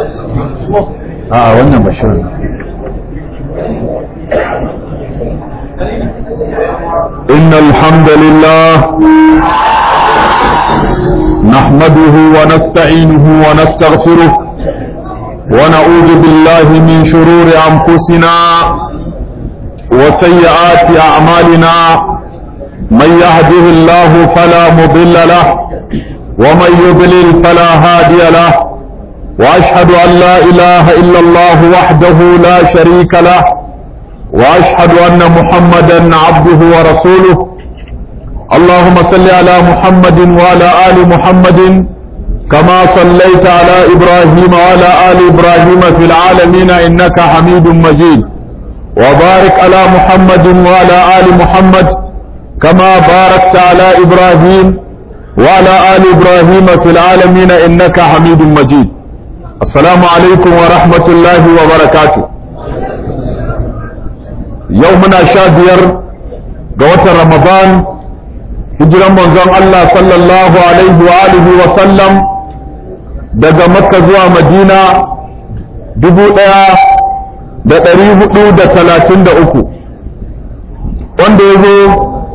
a wannan bashirin إن الحمد لله نحمده ونستعينه ونستغفره ونعوذ بالله من شرور أنفسنا وسيئات أعمالنا من يهده الله فلا مضل له ومن يضلل فلا هادي له وأشهد أن لا إله إلا الله وحده لا شريك له وأشهد أن محمدا عبده ورسوله اللهم صل على محمد وعلى آل محمد كما صليت على إبراهيم وعلى آل إبراهيم في العالمين إنك حميد مجيد وبارك على محمد وعلى آل محمد كما باركت على إبراهيم وعلى آل إبراهيم في العالمين إنك حميد مجيد السلام عليكم ورحمة الله وبركاته يومنا شابير قوة رمضان hijiran manzon Allah sallallahu alaihi wa alihi wa sallam daga makka zuwa madina dubu ɗaya da ɗari hudu da talatin da uku wanda ya zo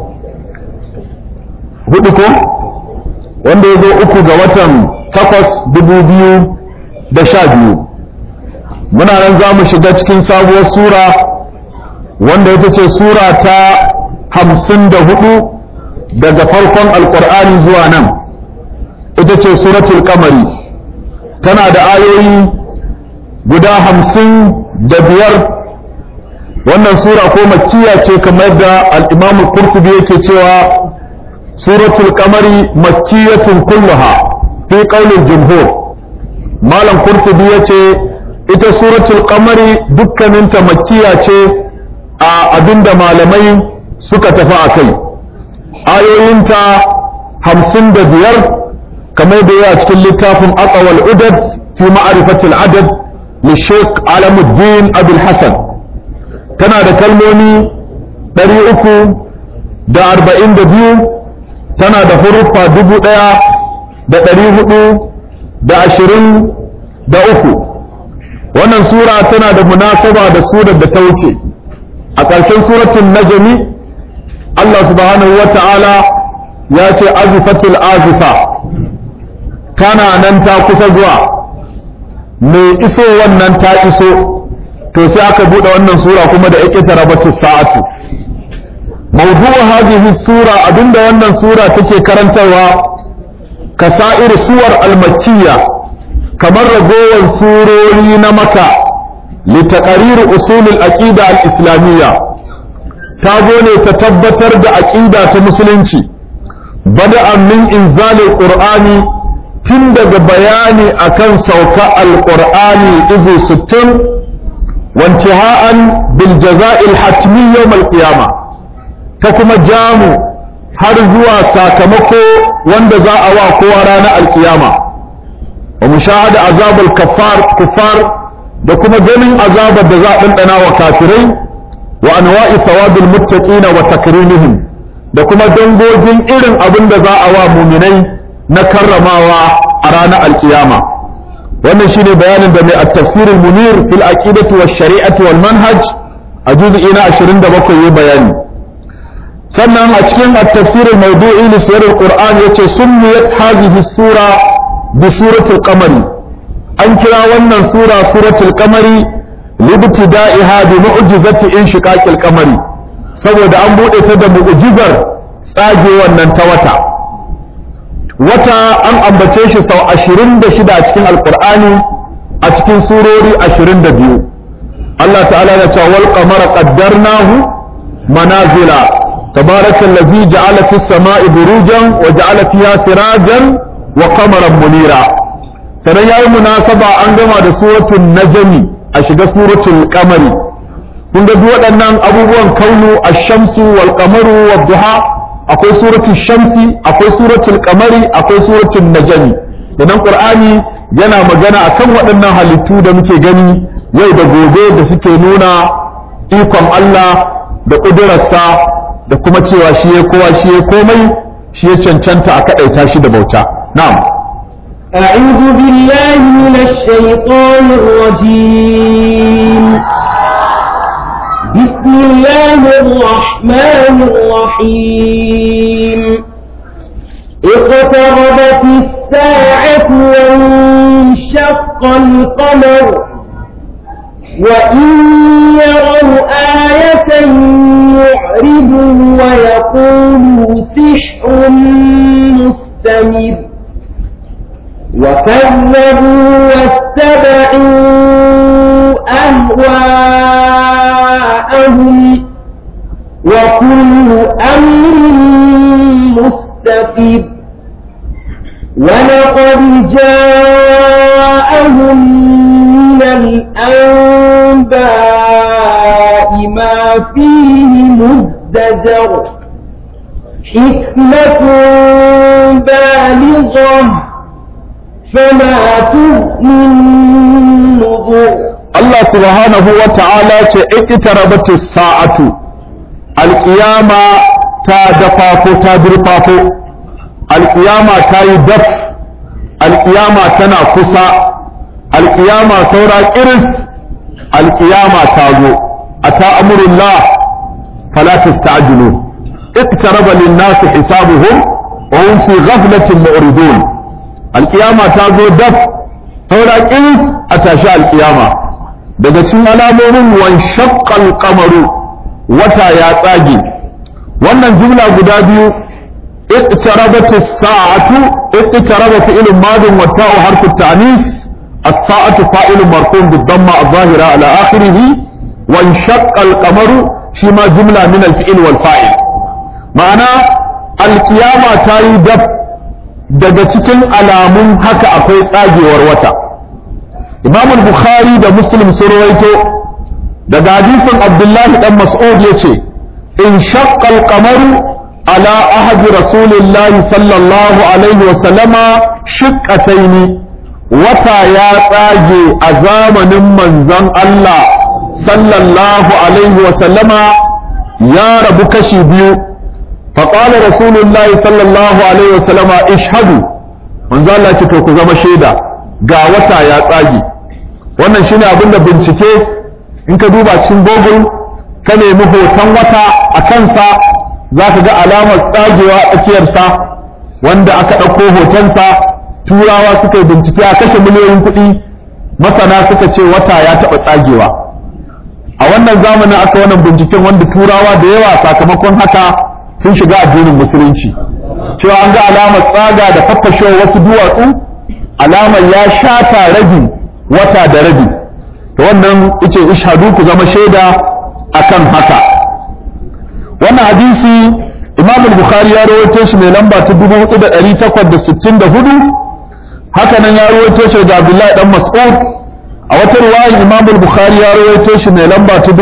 hudu ko wanda ya zo uku ga watan takwas dubu biyu da sha biyu muna nan za mu shiga cikin sabuwar sura wanda ita ce sura ta hamsin da hudu daga farkon alkur'ani zuwa nan ita ce suratul kamari tana da ayoyi guda hamsin da biyar wannan sura ko makkiya ce kamar da al'imamu kurtubi yake cewa suratul kamari makkiyatun kulluha fi qaulil jumhur malam kurtubi ya ce ita suratul kamari dukkaninta makkiya ce a abinda malamai suka tafi a kai ayoyinta hamsin da biyar kamar da yawa cikin littafin aqwal udad fi ma'rifatil adad li Sheikh Alamuddin Abdul Hassan tana da kalmomi ɗari uku da arba'in da biyu tana da huruffa dubu ɗaya da ɗari hudu da ashirin da uku wannan sura tana da munasaba da surar da ta wuce a ƙarshen suratun najmi Allah subhanahu wa ta'ala ya ce azifatul azifa tana nan ta kusa zuwa mai iso wannan ta iso to sai aka buɗe wannan sura kuma da ike tarabatu sa'atu mawdu'u hadhihi sura abinda wannan sura take karantarwa kasa'ir suwar al-makkiyya kamar ragowar surori na maka litaqarir usul al-aqida al-islamiyya ta zo ne ta tabbatar da aƙida ta musulunci bada'an min inzalil qur'ani tun daga bayani akan sauka alqur'ani izu 60 wantiha'an bil jaza'il hatmi yawm al ta kuma jamu har zuwa sakamako wanda za a wa kowa ranar alkiyama wa mushahada azabul kaffar kuffar da kuma ganin azabar da za a ɗanɗana wa kafirai wa anwa'i sawabil muttaqina wa takrimihim da kuma dangogin irin abin da za a wa muminai na karramawa a ranar alkiyama wannan shine bayanin da mai at-tafsir al-munir fil aqidati wash shari'ati wal manhaj a juz'i na 27 yayi bayani sannan a cikin at-tafsir al-mawdu'i li sirr al-qur'an yace summiyat hadhihi sura bi suratul qamari an kira wannan sura suratul qamari libtida'iha bi mu'jizati inshiqaqil qamari saboda an bude ta da mu'jizar tsage wannan ta wata wata an ambace shi sau 26 a cikin alqur'ani a cikin surori 22 Allah ta'ala ya ce wal qamara qaddarnahu manazila تبارك الذي جعل في السماء بروجا وجعل فيها سراجا وقمرا منيرا sannan ya yi munasaba an gama da suratul najmi a shiga suratul qamari kun ga duk waɗannan abubuwan kaunu ash-shamsu wal qamaru wad duha akwai suratul shamsi akwai suratul qamari akwai suratul najmi idan qur'ani yana magana akan waɗannan halittu da muke gani yau da gobe da suke nuna ikon Allah da ƙudurarsa da kuma cewa shi ya kowa shi ya komai shi ya cancanta a kaɗaita shi da bauta na'am أعوذ بالله من الشيطان الرجيم بسم الله الرحمن الرحيم اقتربت الساعة وانشق القمر وإن يروا آية يعرضوا ويقولوا سحر مستمر وكذبوا واتبعوا أهواءهم وكل أمر مستقيم ولقد جاءهم من الأنباء ما فيه مزدجر حكمة بالغة فما تغني النذر Allah subhanahu wa ta'ala ce iqtarabat as-sa'atu al-qiyama ta dafafo ta durfafo al-qiyama ta yi daf al-qiyama tana kusa al-qiyama saura kiris al-qiyama ta zo ata amrullah fala tasta'jilu iqtaraba lin-nas hisabuhum wa hum fi ghaflatin mu'ridun al-qiyama ta zo daf saura kiris a tashi al-qiyama daga cikin alamomin wan shaqqal qamaru wata ya tsage wannan jumla guda biyu iqtarabat as-sa'atu iqtaraba fi'l madin wa ta'u harfu ta'nis as-sa'atu fa'il marfu' bid-damma adh-dhahira ala akhirih wan shaqqal qamaru shi ma jumla min al-fi'l wal fa'il ma'ana al-qiyama ta yi dab daga cikin alamun haka akwai tsagewar wata imam bukhari da muslim sun rawaito daga hadisin abdullahi dan mas'ud yace in shaqqa al-qamaru ala ahadi rasulillahi sallallahu alaihi wa sallama shiqqataini wata ya tsage a zamanin manzon Allah sallallahu alaihi wa sallama ya rabu kashi biyu فقال رسول الله صلى الله عليه وسلم اشهدوا manzo Allah ce to ku zama shaida ga wata ya tsage wannan shine abin da bincike in ka duba cikin google ka nemi hoton wata a kansa za ka ga alamar tsagewa a tsakiyarsa wanda aka ɗauko hotonsa turawa suka yi bincike a kashe miliyoyin kuɗi masana suka ce wata ya taɓa tsagewa a wannan zamanin aka wannan binciken wanda turawa da yawa sakamakon haka sun shiga addinin musulunci cewa an ga alamar tsaga da faffashewar wasu duwatsu alamar ya shata rabi wata da rabi to wannan yace ishadu ku zama shaida akan haka wannan hadisi Imam al-Bukhari ya rawaito shi mai lamba ta 4864 haka nan ya rawaito shi da Abdullahi dan Mas'ud a wata riwaya Imam al-Bukhari ya rawaito shi mai lamba ta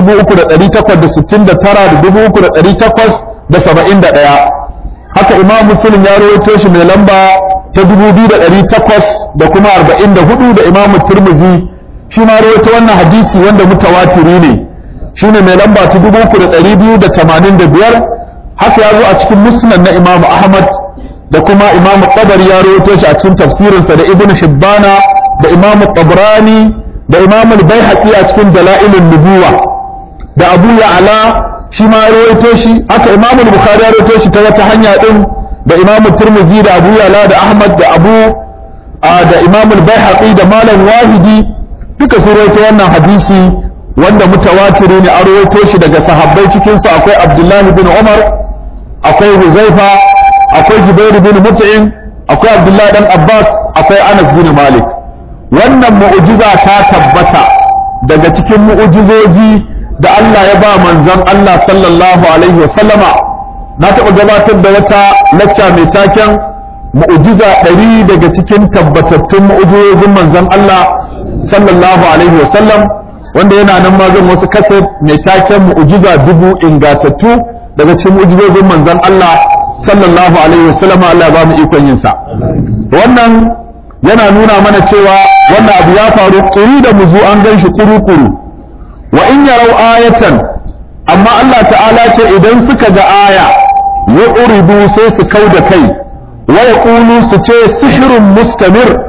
3869 da 3871 haka Imam Muslim ya rawaito shi mai lamba ta 2800 da kuma 44 da Imam Tirmidhi shi ma rawaito wannan hadisi wanda mutawatiri ne shine mai lamba ta 3285 haka ya zo a cikin musnad na Imam Ahmad da kuma Imam Tabari ya rawaito shi a cikin tafsirinsa da Ibn Hibbana da Imam Tabrani da Imam Al-Baihaqi a cikin Dalailun Nubuwa da Abu Ya'la shi ma ya rawaito shi haka Imam Al-Bukhari ya rawaito shi ta wata hanya din da Imam Tirmidhi da Abu Ya'la da Ahmad da Abu da Imam Al-Baihaqi da Malam Wahidi duka sun rawaito wannan hadisi wanda mutawatiri ne an rawaito shi daga sahabbai cikin su akwai Abdullahi bin Umar akwai Huzaifa akwai Jubair bin Mut'im akwai Abdullahi dan Abbas akwai Anas bin Malik wannan mu'jiza ta tabbata daga cikin mu'jizoji da Allah ya ba manzon Allah sallallahu alaihi wa sallama na taɓa gabatar da wata lacca mai taken mu'jiza ɗari daga cikin tabbatattun mu'jizojin manzon Allah sallallahu alaihi wa sallam wanda yana nan ma zan wasu kasa mai taken mu'jiza dubu ingatattu daga cikin mu'jizojin manzon Allah sallallahu alaihi wasallam Allah ba mu ikon yin sa wannan yana nuna mana cewa wannan abu ya faru kuri da muzu an gan shi kuru-kuru wa in yarau ayatan amma Allah ta'ala ce idan suka ga aya ya uridu sai su kau da kai wa yaqulu su ce sihirun mustamir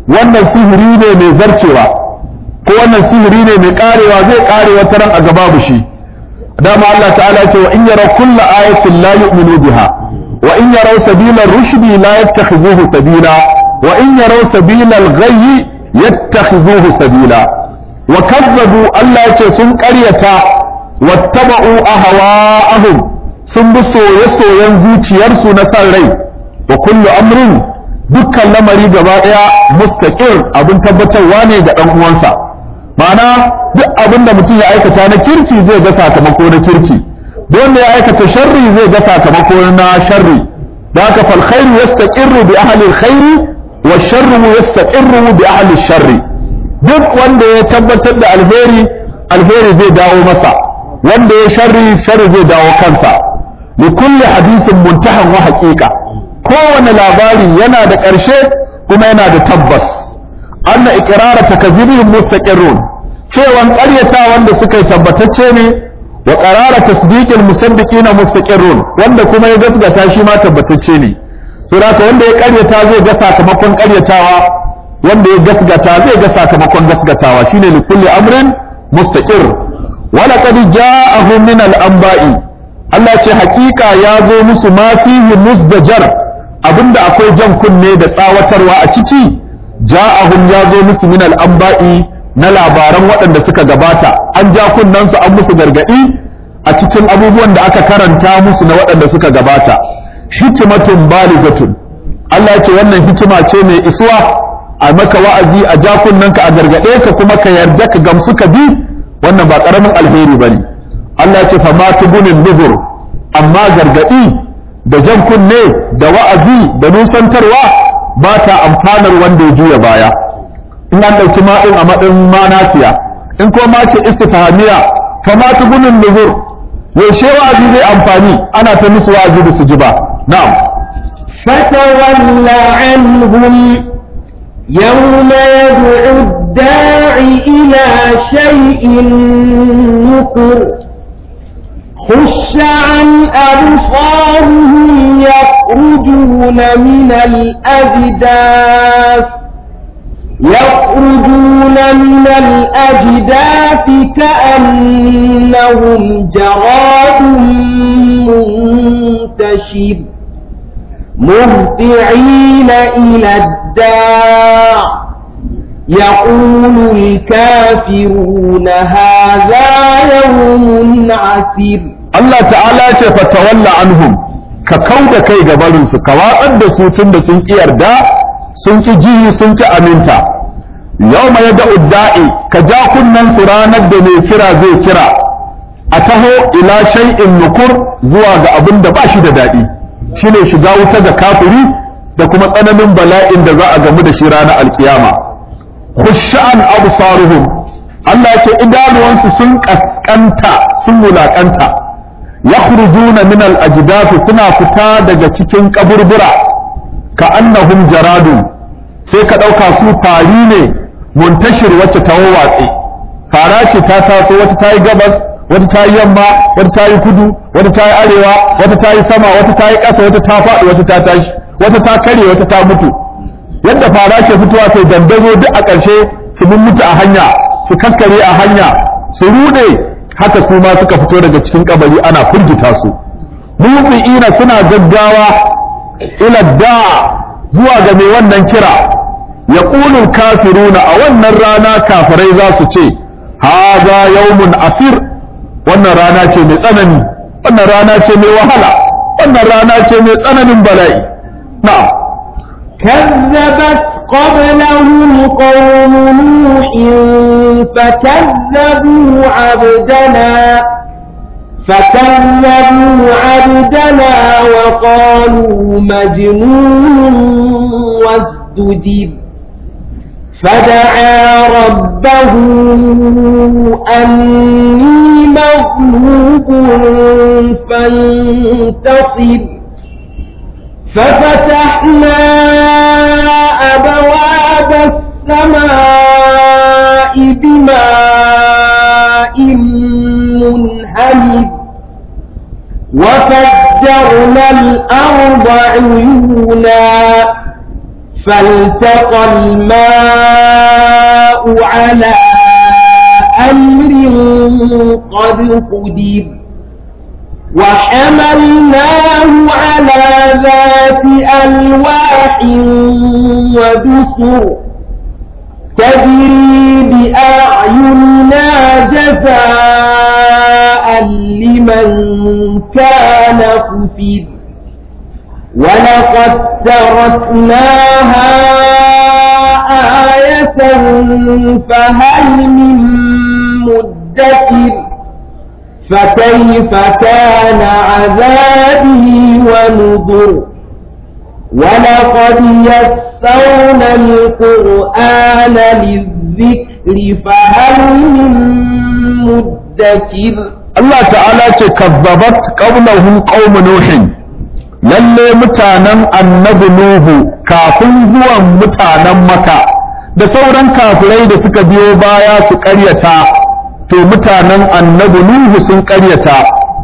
wannan sihiri ne mai zarcewa ko wannan sihiri ne mai karewa zai kare wata ran a gaba shi dama Allah ta'ala ce wa in yara kulla ayatin la yu'minu biha wa in yaraw sabila rushdi la yattakhizuhu sabila wa in yaraw sabila al-ghayyi yattakhizuhu sabila wa kazzabu Allah ya ce sun ƙaryata wattaba'u ahwa'ahum sun bi soye-soyen zuciyarsu na san rai wa kullu amrin dukkan lamari gaba daya mustaqir abin tabbatarwa ne ga dan uwansa ma'ana duk abin da mutum ya aikata na kirki zai ga sakamako na kirki duk wanda ya aikata sharri zai ga sakamako na sharri da haka fal khairu yastaqirru bi ahli al khairi wa sharru yastaqirru bi ahli al sharri duk wanda ya tabbatar da alheri alheri zai dawo masa wanda ya sharri sharri zai dawo kansa li kulli hadisin muntahan wa haqiqa kowane labari yana da ƙarshe kuma yana da tabbas anna iqrara takzibihim mustaqirrun cewan ƙaryata wanda suka yi tabbatacce ne wa qarara tasdiqil musaddiqina mustaqirrun wanda kuma ya gaskata shi ma tabbatacce ne to haka wanda ya ƙaryata zai ga sakamakon ƙaryatawa wanda ya gaskata zai ga sakamakon gaskatawa shine li kulli amrin mustaqir wa laqad ja'ahum min al-anba'i Allah ce hakika ya zo musu ma fihi musdajar abinda akwai jan kunne da tsawatarwa a ciki ja'ahum ya zo musu min al-anba'i na labaran waɗanda suka gabata an ja kunnen su an musu gargadi a cikin abubuwan da aka karanta musu na waɗanda suka gabata hikmatun baligatun Allah ya ce wannan hikima ce mai isuwa a maka wa'azi a ja kunnenka a gargade ka kuma ka yarda ka gamsu ka bi wannan ba karamin alheri bane Allah ya ce fa ma tubunin nuzur amma gargadi da jan kunne da wa'azi da nusantarwa ba ta amfanar wanda ya juya baya in an ɗauki ma'in a maɗin manafiya in ko ma ce istifhamiya fa ma tubunin nuzur yaushe wa'azi zai amfani ana ta musu wa'azi da su ji ba na'am فتول عنهم يوم يدعو الداع إلى شيء نكر خش عن أبصارهم يخرجون من الأجداث يخرجون من الأجداث كأنهم جراد منتشر مهطعين إلى الداع يقول الكافرون هذا يوم عسير Allah ta'ala ce fatawalla anhum ka kauda kai ga barinsu ka watsar da su tun da sun ki yarda sun ki ji sun ki aminta yau mai da udda'i ka ja kunnen su ranar da mai kira zai kira a taho ila shay'in nukur zuwa ga abin da ba shi da daɗi shine shiga wuta ga kafiri da kuma tsananin bala'in da za a gamu da shi ranar alkiyama khushan absaruhum Allah ya ce idanuwansu sun kaskanta sun wulakanta yakhrujuna min al-ajdaf suna fita daga cikin kaburbura ka annahum jaradun sai ka dauka su fari ne muntashir wacce ta watsi fara ce ta taso wata ta yi gabas wata ta yi yamma wata ta yi kudu wata ta yi arewa wata ta yi sama wata ta yi ƙasa wata ta faɗi wata ta tashi wata ta kare wata ta mutu yadda fara ke fitowa sai dandazo duk a ƙarshe su mun mutu a hanya su kakkare a hanya su rude haka su ma suka fito daga cikin kabari ana firgita su mu'minina suna gaggawa ila da zuwa ga mai wannan kira yaqulu kafiruna a wannan rana kafirai za su ce hadha yawmun asir wannan rana ce mai tsanani wannan rana ce mai wahala wannan rana ce mai tsananin bala'i na'am كذبت قبلهم قوم نوح فكذبوا عبدنا فكذبوا عبدنا وقالوا مجنون وازدجر فدعا ربه أني مغلوب فانتصر ففتحنا أبواب السماء بماء منهمر وفجرنا الأرض عيونا فالتقى الماء على أمر قد قدر وحملناه على ذات ألواح ودسر تجري بأعيننا جزاء لمن كان كفر ولقد تركناها آية فهل من مدكر فكيف كان عذابي ونذر ولقد يسرنا القرآن للذكر فهل من مدكر Allah ta'ala ce kazzabat qablahum qaum nuhin lalle mutanen annabi nuhu kafin zuwan mutanen maka da sauran kafirai da suka biyo baya su ƙaryata to mutanen annabi nuhu sun ƙaryata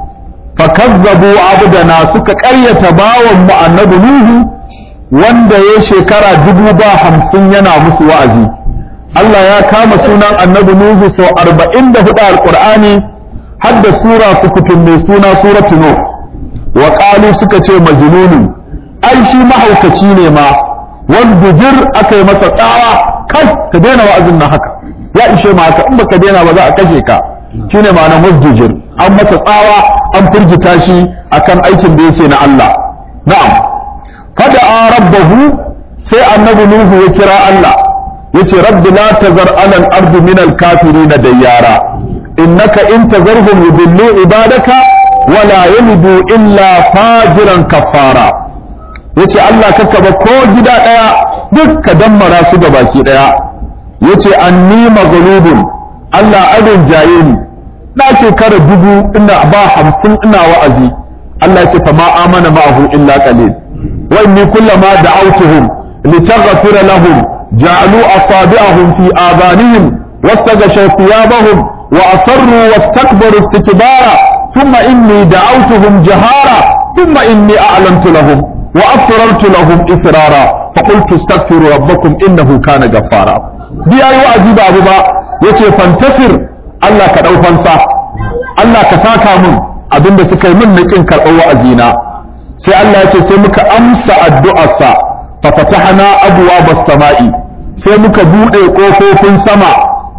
fakazzabu abdana suka ƙaryata bawan mu annabi nuhu wanda ya shekara dubu ba hamsin yana musu wa'azi Allah ya kama sunan annabi nuhu sau arba'in da hudu alƙur'ani har da sura su kutum mai suna suratu nuh wa qalu suka ce majnunu ai shi mahaukaci ne ma wanda jir aka yi masa tsawa kai ka daina wa'azin nan haka ya ishe ma haka in baka daina ba za a kashe ka shine ma'anar musdujir an masa tsawa an firgita shi akan aikin da yake na Allah na'am fada rabbahu sai annabi nuhu ya kira Allah yace rabbi la tazar alal ardi min al kafirin dayyara innaka in tazarhum yudillu ibadaka wala yalidu illa fajiran kafara yace Allah kaka ba ko gida daya duk ka dammara su ga baki daya yace anni maghlubun Allah adin jaye ni na shekara dubu ina ba hamsin ina wa'azi Allah yace fa ma amana ma'ahu illa qalil wa inni kullama da'awtuhum litaghfira lahum ja'alu asabi'ahum fi adanihim واستغشوا ثيابهم وأصروا واستكبروا استكبارا ثم إني دعوتهم جهارا ثم إني أعلنت لهم وأسررت لهم إسرارا فقلت استغفروا ربكم إنه كان غفارا دي أيوة أجيب أبو با يتي فانتصر الله كدو فانسا الله كساكا من abin da suka yi min na kin karɓar wa'azina sai Allah ya ce sai muka amsa addu'arsa fa fatahna abwaabas sama'i sai muka buɗe ƙofofin sama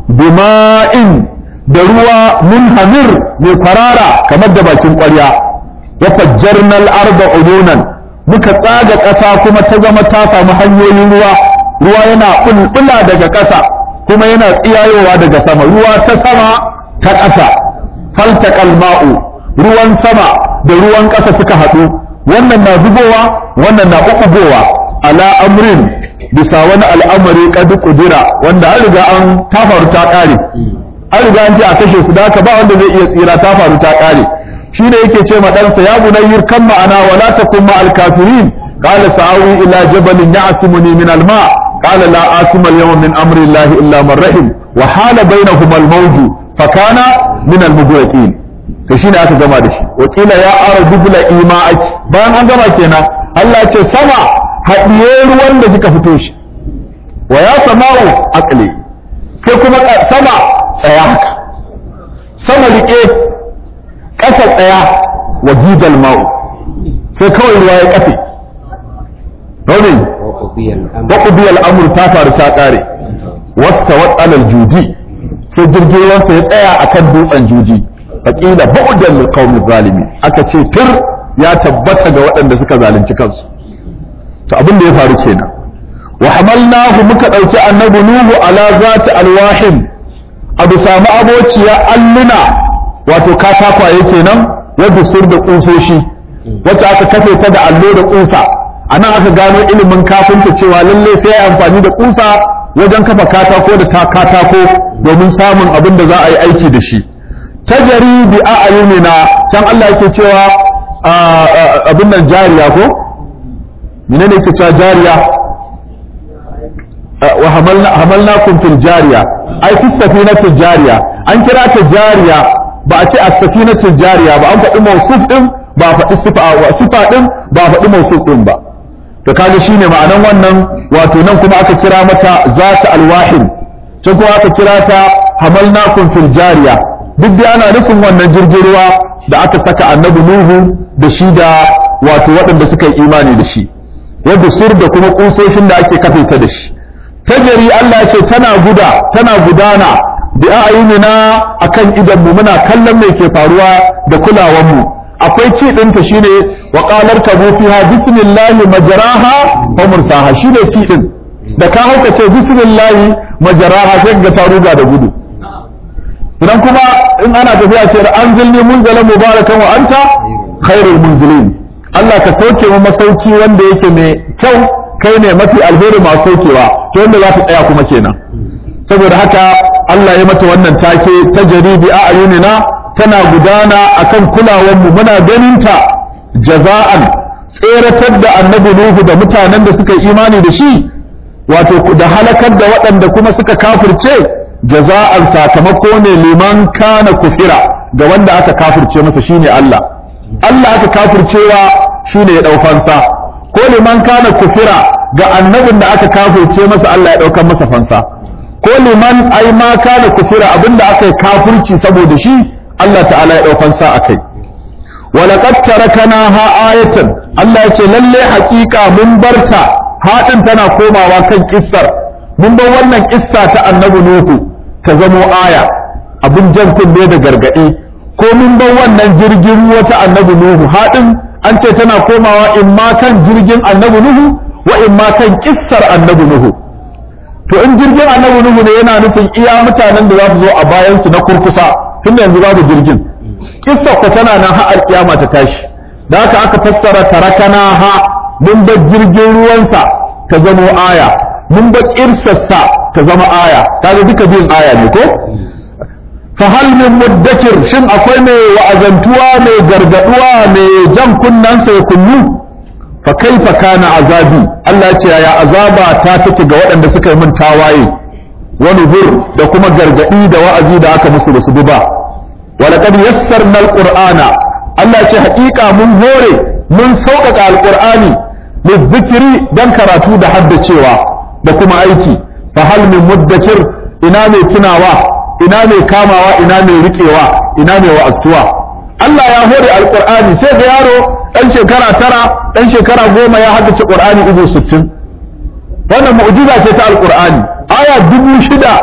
bima'in da ruwa munhamir mai farara kamar da bakin ƙwarya wa fajjarna al-arda uyunan muka tsaga ƙasa kuma ta zama ta samu hanyoyin ruwa ruwa yana bulbula daga ƙasa kuma yana tsiyayowa daga sama ruwa ta sama ta ƙasa faltaqal ma'u ruwan sama da ruwan ƙasa suka haɗu wannan na zubowa wannan na ɓuɓɓugowa ala amrin bisa wani al'amari kadu kudura wanda an riga an ta faru ta ƙare an riga an ce a kashe su da haka ba wanda zai iya tsira ta faru ta ƙare shi ne yake ce ma ɗansa ya bunayyir kan ma'ana wala takun ma al-kafirin qala sa'awi ila jabalin ya'simuni min al-ma qala la asima al-yawma min amri Allah illa man rahim wa hala bainahuma al-mawju fa kana min al-mughraqin to shine aka gama da shi wa qila ya ardu bila ima'aki bayan an gama kenan Allah ya ce sama haɗiye ruwan da kika fito shi wa ya sama'u aqli sai kuma sama tsaya haka sama rike ƙasa tsaya wa jidal ma'u sai kawai ruwa ya kafe Raunin wa qudiya al-amr ta faru ta kare wasta wa alal judi sai jirgin ruwansa ya tsaya akan dutsen juji faqila bu'dan lil qawmi zalimin aka ce tir ya tabbata ga waɗanda suka zalunci kansu to abin da ya faru kenan wa hamalnahu muka dauki annabi nuhu ala zati alwahin abu samu abociya alluna wato katakwaye kenan wadda sur da kusoshi wacce aka kafe ta da allo da kusa anan aka gano ilimin kafinta cewa lalle sai ya amfani da kusa wajen kafa katako da ta katako domin samun abin da za a yi aiki da shi tajari bi a'yunina can Allah yake cewa abin nan jariya ko menene yake cewa jariya wa hamalna hamalnakum fil jariya ai fi safinati jariya an kira ta jariya ba a ce as-safinatu jariya ba an faɗi mawsuf din ba a faɗi sifa wa sifa din ba a faɗi mawsuf din ba to kaga shine ma'anan wannan wato nan kuma aka kira mata zata alwahin can kuma aka kira ta hamalnakum fil jariya duk dai ana nufin wannan jirgin ruwa da aka saka annabi nuhu da shi da wato waɗanda suka yi imani da shi wadda sur da kuma kusoshin da ake kafe ta da shi tajari Allah ya ce tana guda tana gudana bi a'yunina akan idan mu muna kallon me ke faruwa da kulawan mu akwai ci ɗinta shine wa qalar kabu fiha bismillahi majraha wa mursaha shine ci din da ka hauka ce bismillahi majraha sai ga ta ruga da gudu idan kuma in ana tafiya ce an zilni munzalan mubarakan wa anta khairul munzilin Allah ka sauke mu masauki wanda yake mai kyau kai ne mafi alheri masu saukewa to wanda za ta tsaya kuma kenan saboda haka Allah ya mata wannan take ta jaribi a ayunina tana gudana akan kulawar mu muna ganin ta jaza'an tseratar da annabi Nuhu da mutanen da suka yi imani da shi wato da halakar da waɗanda kuma suka kafirce jaza'an sakamako ne liman kana kufira ga wanda aka kafirce masa shine Allah Allah aka kafircewa shine ya dau fansa ko liman kana kufira ga annabin da aka kafirce masa Allah ya daukar masa fansa ko liman ai ma kana kufira abinda aka yi kafirci saboda shi Allah ta'ala ya dau fansa akai walaqad tarakanaha ayatan Allah ya ce lalle hakika mun barta haɗin tana komawa kan kissar mun bar wannan kissa ta annabi Nuhu ta zamo aya abin jan kunne da gargaɗi ko mun bar wannan jirgin ruwa ta annabi Nuhu haɗin an ce tana komawa in ma kan jirgin annabi Nuhu wa in ma kan kissar annabi Nuhu to in jirgin annabi Nuhu ne yana nufin iya mutanen da za su zo a bayan su na kurkusa tun yanzu babu jirgin kissar ko tana nan har kiyama ta tashi da haka aka fassara tarakana ha mun bar jirgin ruwansa ta zamo aya mun bar kirsarsa ta zama aya kaga duka biyun aya ne ko fa hal min muddakir shin akwai mai wa'azantuwa mai gargaduwa mai jan kunnansa ya kunnu fa kaifa kana azabi Allah ya ce ya azaba ta take ga waɗanda suka yi min tawaye wani hur da kuma gargadi da wa'azi da aka musu da su bi ba walaqad yassarna alqur'ana Allah ya ce haƙiƙa mun hore mun sauƙaƙa alqur'ani lizikiri dan karatu da haddacewa da kuma aiki fa hal min muddakir ina mai tunawa ina mai kamawa ina mai riƙewa ina mai wa'azuwa Allah ya hore alqur'ani sai ga yaro dan shekara tara dan shekara goma ya haddace qur'ani izo sittin wannan mu'jiza ce ta alqur'ani aya dubu shida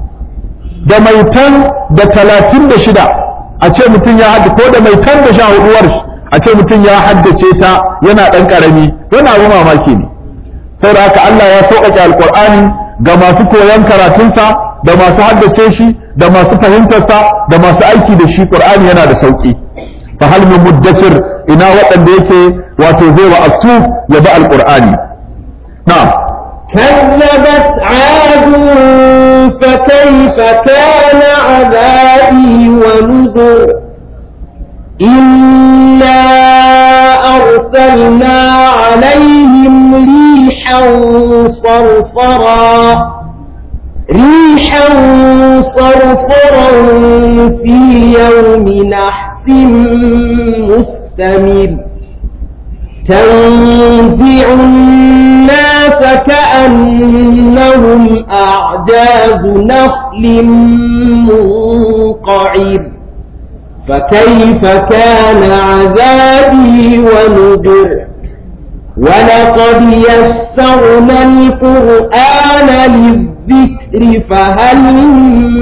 da maitan da talatin da shida a ce mutum ya haddace ko da maitan da sha huduwar a ce mutum ya haddace ta yana ɗan ƙarami yana abu mamaki ne saboda haka Allah ya sauƙaƙe alƙur'ani ga masu koyon karatunsa da masu haddace shi da masu fahimtarsa da masu aiki da shi ƙur'ani yana da sauƙi fa hal min muddakir ina waɗanda yake wato zai wa astu ya bi alƙur'ani na'am كذبت عاد فكيف كان عذابي ونذر إنا أرسلنا عليهم ريحا صرصرا ريحا صرصرا في يوم نحس مستمر تنزع الناس كأنهم أعجاز نخل منقعر فكيف كان عذابي ونذر ولقد يسرنا القرآن للذكر فهل من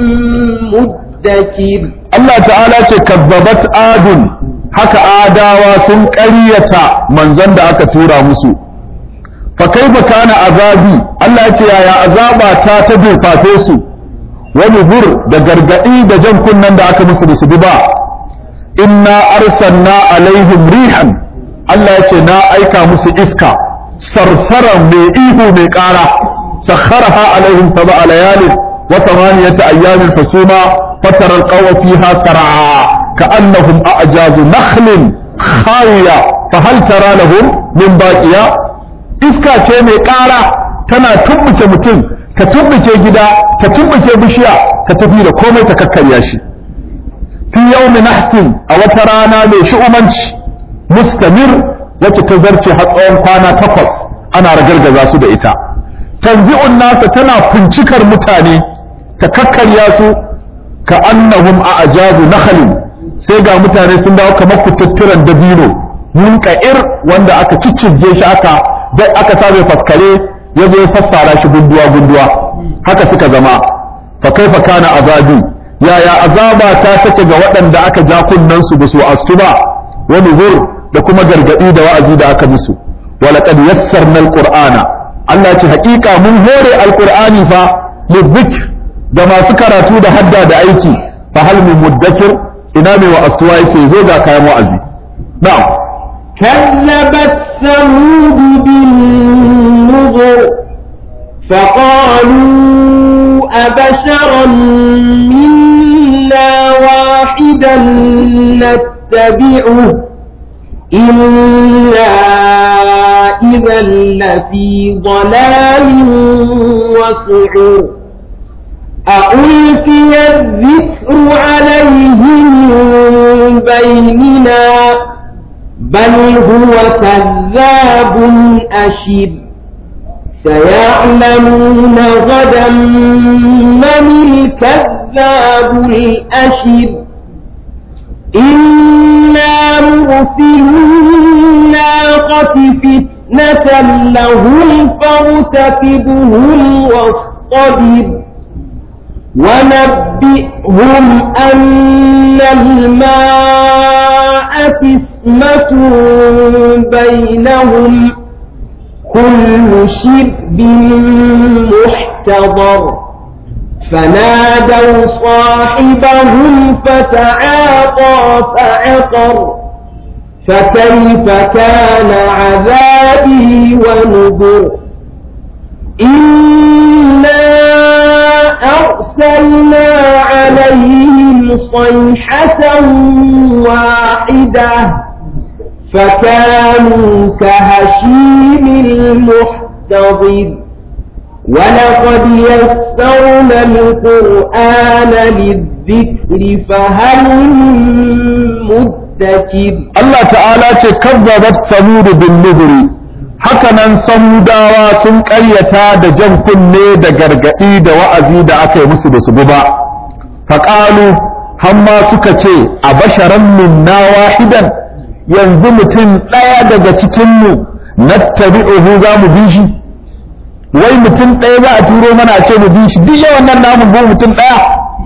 مدكر Allah ta'ala ce kazzabat adun haka adawa sun ƙaryata manzon da aka tura musu fa kaifa kana azabi Allah ya ce yaya azaba ta ta durfafe su wani bur da gargadi da jan kunnen da aka musu da su bi ba inna arsalna alaihim rihan Allah ya ce na aika musu iska sarsaran mai ihu mai ƙara sakharaha alaihim sab'a layalin wa thamaniyata ayyamin fasuma fatara alqawma fiha sar'a ka'annahum a'jazu nakhlin khawiya fa hal tara lahum min baqiya iska ce mai ƙara tana tumbuke mutum ta tumbuke gida ta tumbuke bishiya ta tafi da komai ta kakkarya shi fi yawmi nahsin a wata rana mai shu'umanci mustamir wacce ta zarce har tsawon kwana takwas ana ragargaza su da ita tanzi'un nasa tana fincikar mutane ta kakkarya su ka annahum a ajazu nakhalin sai ga mutane sun dawo kamar kututturan dabino munka'ir wanda aka ciccige shi aka dai aka sabe faskare ya zo ya sassara shi gunduwa gunduwa haka suka zama fa kaifa kana azabi yaya azaba ta take ga waɗanda aka ja kunnen su basu astu ba wa nuzur da kuma gargadi da wa'azi da aka musu wa laqad yassarna alqur'ana Allah ce haƙiƙa mun hore alqur'ani fa lidhikr da masu karatu da hadda da aiki fa hal min muddakir ina mai wa astuwa yake zo ga kayan wa'azi na'am كذبت ثمود بالنذر فقالوا أبشرا منا واحدا نتبعه إنا إذا لفي ضلال وسعور أألقي الذكر عليه من بيننا بل هو كذاب أشر سيعلمون غدا من الكذاب الأشر إنا مرسلو الناقة فتنة لهم فارتكبهم واصطبر ونبئهم أن الماء قسمة بينهم كل شرب محتضر فنادوا صاحبهم فتعاطى فعقر فكيف كان عذابي ونذر إنا أرسلنا عليهم صيحة واحدة فكانوا كهشيم المحتضر ولقد يسرنا القرآن للذكر فهل من مدكر Allah ta'ala ce kazzabat samudu bin nuzuri hakanan samudawa sun ƙaryata da jan kunne da gargaɗi da wa'azi da aka yi musu da su bi ba faƙalu hamma suka ce a basharan minna wahidan yanzu mutum ɗaya daga cikinmu nattabi'uhu za mu bi shi wai mutum ɗaya za a turo mana a ce mu bi shi duk yawan nan namu bi mutum ɗaya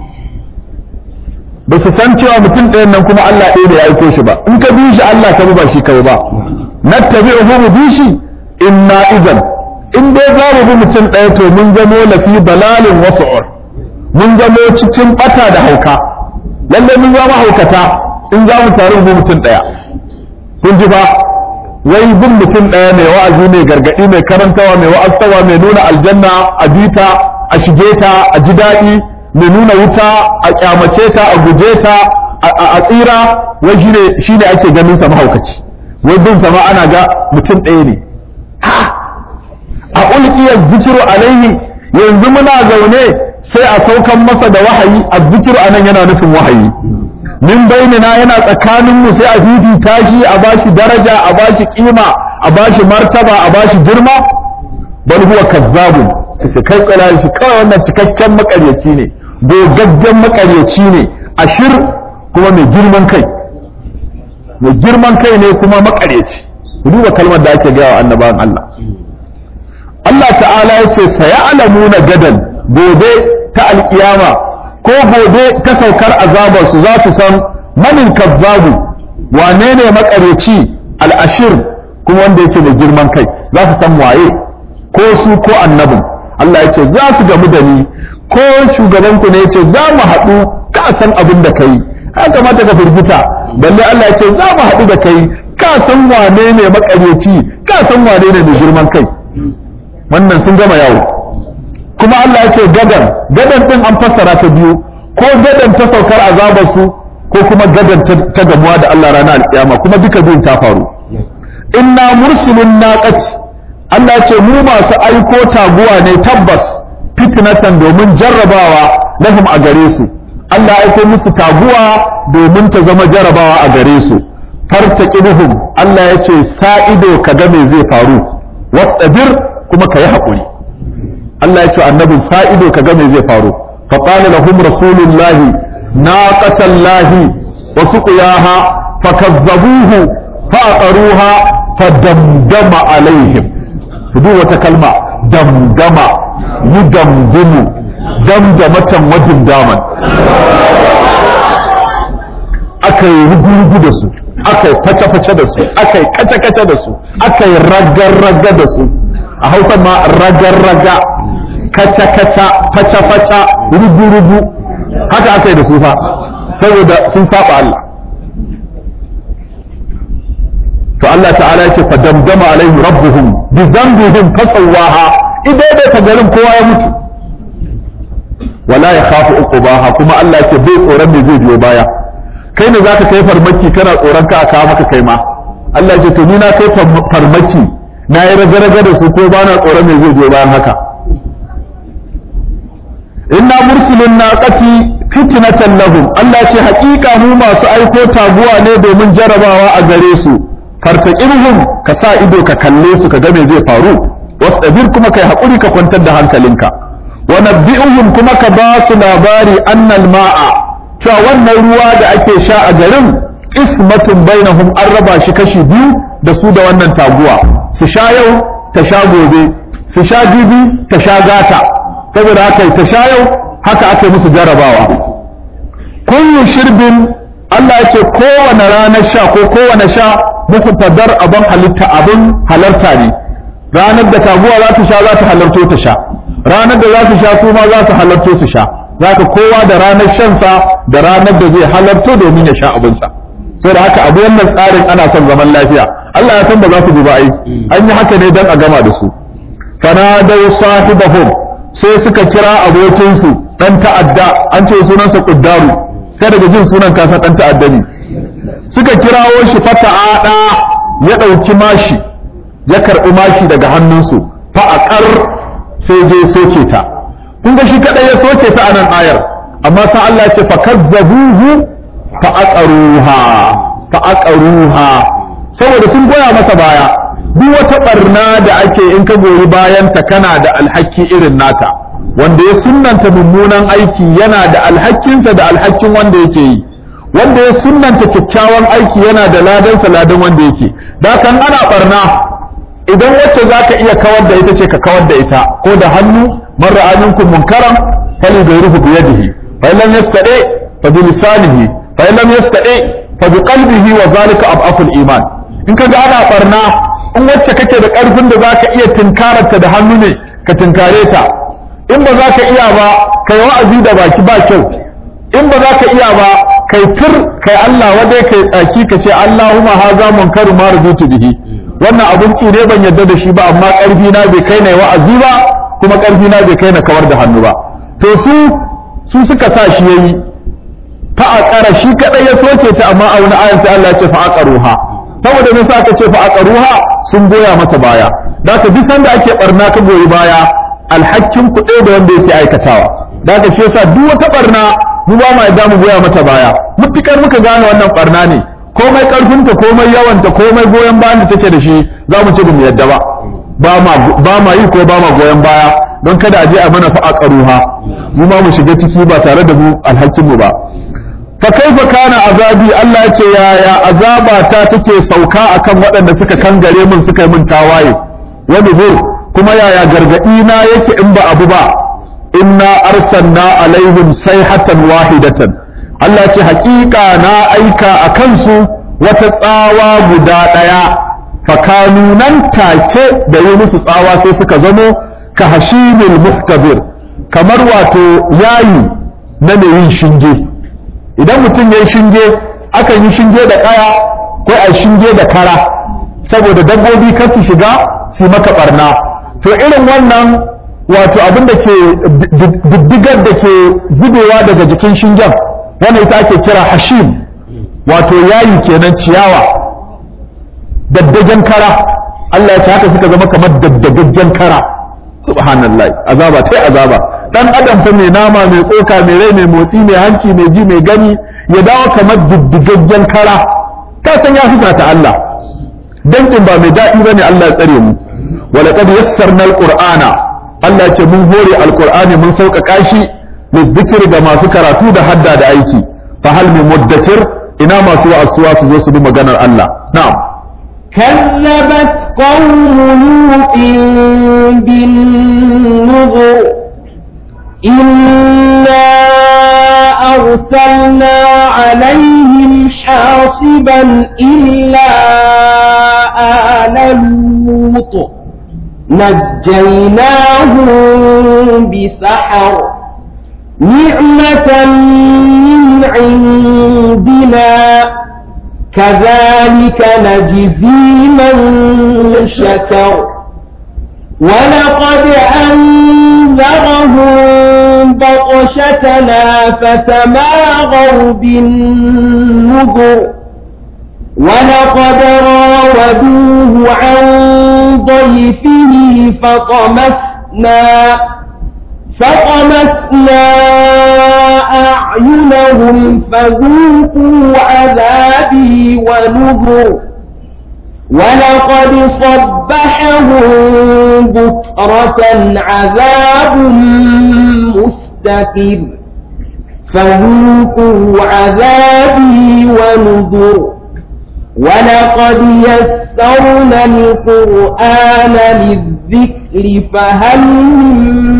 ba su san cewa mutum ɗayan nan kuma Allah ɗaya da ya aiko shi ba in ka bi shi Allah ka bi ba shi kai ba nattabi'uhu mu bi shi inna idan in dai za mu bi mutum ɗaya to mun zamo lafi dalalin wasu'ur mun zamo cikin bata da hauka lalle mun zama haukata in za mu taru mu bi mutum ɗaya kun ji ba wai bin mutum ɗaya mai wa'azi mai gargaɗi mai karantawa mai wa'aztawa mai nuna aljanna a bita a shige ta a ji daɗi mai nuna wuta a kyamace ta a guje ta a tsira wai shine shine ake ganin sa mahaukaci wai bin sama ana ga mutum ɗaya ne a ulkiyar zikiru alaihi yanzu muna zaune sai a saukan masa da wahayi a zikiru anan yana nufin wahayi min bainina yana tsakanin mu sai a fifita shi a bashi daraja a bashi kima a bashi martaba a bashi girma bal huwa kazzabun sai kai tsala shi kawai wannan cikakken makaryaci ne gogaggen makaryaci ne ashir kuma mai girman kai mai girman kai ne kuma makaryaci ku duba kalmar da ake gaya wa annabawan Allah Allah ta'ala ya ce saya'lamuna gadan gobe ta alkiyama ko gobe ta saukar azabar su za su san manin kazzabu wane ne makaryaci al'ashir kuma wanda yake da girman kai za su san waye ko su ko annabin Allah ya ce za su gamu da ni ko shugabanku ne ya ce za mu haɗu ka san abin da kai ya kamata ka firgita balle Allah ya ce za mu haɗu da kai ka san wane ne makaryaci ka san wane ne mai girman kai wannan sun gama yawo kuma Allah ya ce gadan gadan din an fassara ta biyu ko gadan ta saukar azabar su ko kuma gadan ta gamuwa da Allah ranar alkiyama kuma duka biyun ta faru inna mursilun naqati Allah ya ce mu masu aiko taguwa ne tabbas fitnatan domin jarrabawa lahum a gare su Allah ya aiko musu taguwa domin ta zama jarrabawa a gare su fartaqibuhum Allah ya ce sa ido kaga me zai faru wastabir kuma ka yi haƙuri Allah ya ce annabin sa ido ka ga me zai faru fa qala lahum rasulullahi naqatallahi wa suqiyaha fakazzabuhu fa aqaruha fadamdama alaihim duk wata kalma damdama yudamdimu damdamatan wajin daman aka yi rugu da su aka yi face-face da su aka yi kace-kace da su aka yi raga-raga da su a hausa ma raga-raga kaca-kaca faca-faca rugu-rugu haka aka yi da su fa saboda sun saba Allah to Allah ta'ala yake fa damdama alaihi rabbuhum bi zambihim fasawaha idan da ta garin kowa ya mutu wala ya khafu uqubaha kuma Allah yake bai tsoron me zai biyo baya kai ne zaka kai farmaki kana tsoron ka aka maka kai ma Allah yake to ni na kai farmaki na yi raga-raga da su ko bana tsoron me zai biyo bayan haka inna mursilun naqati fitnatan lahum Allah ce haƙiƙa mu masu aiko taguwa ne domin jarabawa a gare su fartaqirhum ka sa ido ka kalle su ka ga me zai faru wasdabir kuma kai hakuri ka kwantar da hankalinka wa nabbi'uhum kuma ka ba su labari annal ma'a cewa wannan ruwa da ake sha a garin ismatun bainahum an raba shi kashi biyu da su da wannan taguwa su sha yau ta sha gobe su sha jibi ta sha gata saboda haka ta sha yau haka aka musu jarabawa kullu shirbin Allah ya ce kowane ranar sha ko kowane sha muhtadar abin halitta abin halarta ne ranar da taguwa za ta sha za ta halarto ta sha ranar da za su sha su ma za su halarto su sha za ka kowa da ranar shansa da ranar da zai halarto domin ya sha abinsa sai da haka abu wannan tsarin ana son zaman lafiya Allah ya san ba za su bi ba ai an yi haka ne dan a gama da su fanadau sahibahum sai suka kira abokinsu dan ta'adda an ce sunansa quddaru sai daga jin sunan kasa dan ta'adda ne suka kirawo shi fata'ada ya ɗauki mashi ya karɓi mashi daga hannunsu fa'aƙar sai je soke ta kun ga shi kaɗai ya soke ta a nan ayar amma ta Allah ce fa kazzabuhu fa aqaruha fa aqaruha saboda sun goya masa baya duk wata barna da ake in ka goyi bayan ta kana da alhaki irin nata wanda ya sunnanta mummunan aiki yana da alhakinsa da alhakin wanda yake yi wanda ya sunnanta kyakkyawan aiki yana da ladansa ladan wanda yake da kan ana barna idan wacce za ka iya kawar da ita ce ka kawar da ita ko da hannu man ra'a minkum munkaran fali ghayruhu bi yadihi fa in lam yastadi fa bi lisanihi fa in lam yastadi fa bi qalbihi wa zalika ab'aful iman in kaga ana barna in wacce kake da karfin da zaka iya tinkararta da hannu ne ka tinkare ta in ba za ka iya ba kai wa'azi da baki ba kyau in ba za ka iya ba kai tur kai Allah wadai kai tsaki ka ce Allahumma haza munkaru ma rubutu bihi wannan abun ki ne ban yarda da shi ba amma karfi na bai kai na wa'azi ba kuma karfi na bai kai na kawar da hannu ba to su su suka sa shi yayi fa aqara shi kadai ya soke ta amma a wani ayan sai Allah ya ce fa aqaruha saboda me sa aka ce fa aqaruha sun goya masa baya da ka duk sanda ake barna ka goyi baya alhakin kuɗe da wanda yake aikatawa da ka shi yasa duk wata barna mu ba ma yadda mu goya mata baya mutukar muka gane wannan barna ne komai karfinta komai yawanta komai goyon bayan da take da shi za mu ce mu yadda ba ba ma ba ma yi ko ba ma goyon baya don kada a je a mana fa aqaruha mu ma mu shiga ciki ba tare da mu alhakin mu ba fa kaifa kana azabi Allah ya ce yaya azaba ta take sauka akan waɗanda suka kangare mun suka yi mun tawaye wani kuma yaya gargadi na yake in ba abu ba inna arsalna alaihim sayhatan wahidatan Allah ce haƙiƙa na aika a kansu wata tsawa guda ɗaya fakanu nan take da yi musu tsawa sai suka zamo ka hashimil muhtabir kamar wato yayi na mai yin shinge idan mutum ya yi shinge akan yi shinge da ƙaya ko a shinge da kara saboda dabbobi kar su shiga su maka barna to irin wannan wato abin da ke diddigar da ke zubewa daga jikin shingen wanda ita ake kira hashim wato yayi kenan ciyawa daddagen kara Allah ya ce haka suka zama kamar daddagaggen kara subhanallah azaba tai azaba dan adam fa mai nama mai tsoka mai rai mai motsi mai hanci mai ji mai gani ya dawo kamar diddigaggen kara ka san ya fusa ta Allah dankin ba mai daɗi bane Allah ya tsare mu ولقد يسرنا القرآن Allah ce mun hore alkur'ani mun sauƙaƙa shi lidzikir ga masu karatu da hadda da aiki fa hal min muddakir ina masu wa'asuwa su zo su bi maganar Allah na'am كذبت قوم لوط بالنذر إنا أرسلنا عليهم حاصبا إلا آل لوط نجيناهم بسحر نعمة من عندنا كذلك نجزي من شكر ولقد أنذرهم بطشتنا فتماغوا بالنذر ولقد راودوه عن ضيفه فطمسنا فطمسنا أعينهم فذوقوا عذابي ونذر ولقد صبحهم بكرة عذاب مستقر فذوقوا عذابي ونذر ولقد يسرنا القرآن للذكر فهل من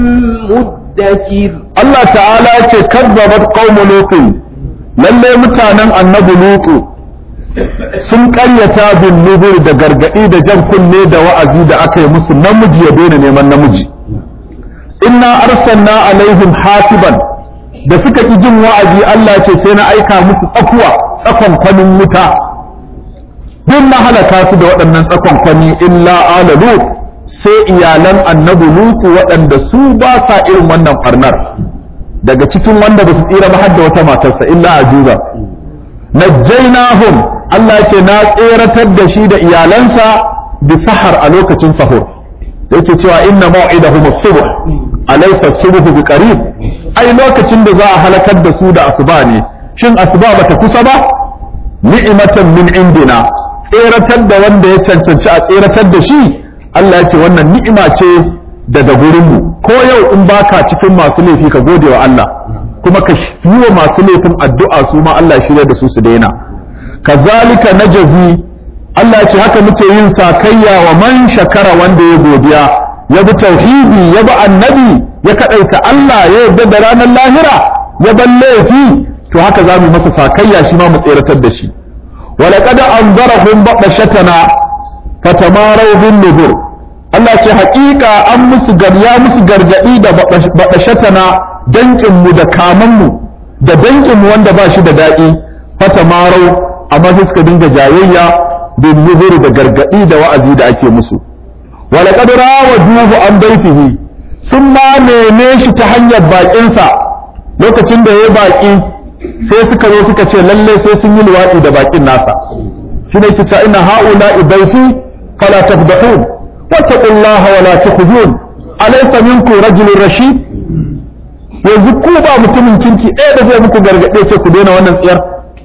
مدكر Allah ta'ala ce kazzabat qaumu lutin lalle mutanen annabi lutu sun karyata bin nubur da gargadi da jan kunne da wa'azi da aka yi musu namiji ya daina neman namiji inna arsalna alaihim hasiban da suka ki jin wa'azi Allah ce sai na aika musu tsakuwa tsakon kwanin wuta duk na halaka su da waɗannan tsakon kwani illa ala lut sai iyalan annabi lutu waɗanda su ba sa irin wannan farnar daga cikin wanda ba su tsira ba har da wata matarsa illa ajuza najjaynahum Allah ce na tseratar da shi da iyalansa bi sahar a lokacin sahur yake cewa inna maw'idahum as-subh alaysa as-subh bi qarib ai lokacin da za a halakar da su da asuba ne shin asuba bata kusa ba ni'matan min indina tseratar da wanda ya cancanci a tseratar da shi Allah ya ce wannan ni'ima ce daga gurinmu ko yau in baka cikin masu laifi ka gode wa Allah kuma ka yi wa masu laifin addu'a su ma Allah ya shirya da su su daina kazalika najazi Allah ya ce haka muke yin sakayya wa man shakara wanda ya godiya ya bi tauhidi ya bi annabi ya kadaita Allah ya yarda da ranar lahira ya bar laifi to haka za mu masa sakayya shi ma mu tseratar da shi ولقد أنذرهم بطشتنا فتماروا بالنذر Allah ce haƙiƙa an musu garya musu gargaɗi da baɗashatana danƙinmu da kamanmu da danƙinmu wanda ba shi da daɗi fata marau amma sai suka dinga jayayya bin nuzuri da gargaɗi da wa'azi da ake musu walaƙad rawaduhu an daifihi sun ma neme shi ta hanyar baƙinsa lokacin da ya baƙi sai suka zo suka ce lalle sai sun yi luwaɗi da baƙin nasa shi ne kita ina ha'ula idaifi fala tafdahun wattaqullaha wala tukhzun alaysa minkum rajulun rashid yanzu ku ba mutumin kirki ɗaya da zai muku gargaɗe ce ku daina wannan tsiyar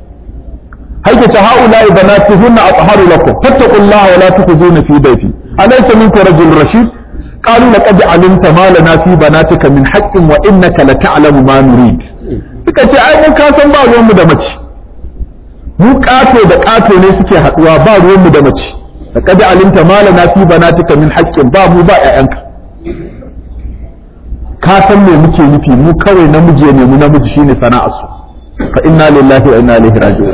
haike ta ha'ula ibanatihunna atharu lakum fattaqullaha wala tukhzuna fi daifi alaysa minkum rajulun rashid قالوا لقد علمت ما لنا في بناتك من حق وإنك لتعلم ما نريد suka ce ai mun kasan ba ruwanmu da mace mu ƙato da ƙato ne suke haɗuwa ba ruwanmu da mace da kada alimta malana fi banatika min haƙƙin ba mu ba ƴaƴanka ka san me muke nufi mu kawai namiji ne mu namiji shine sana'ar su fa inna lillahi wa inna ilaihi raji'un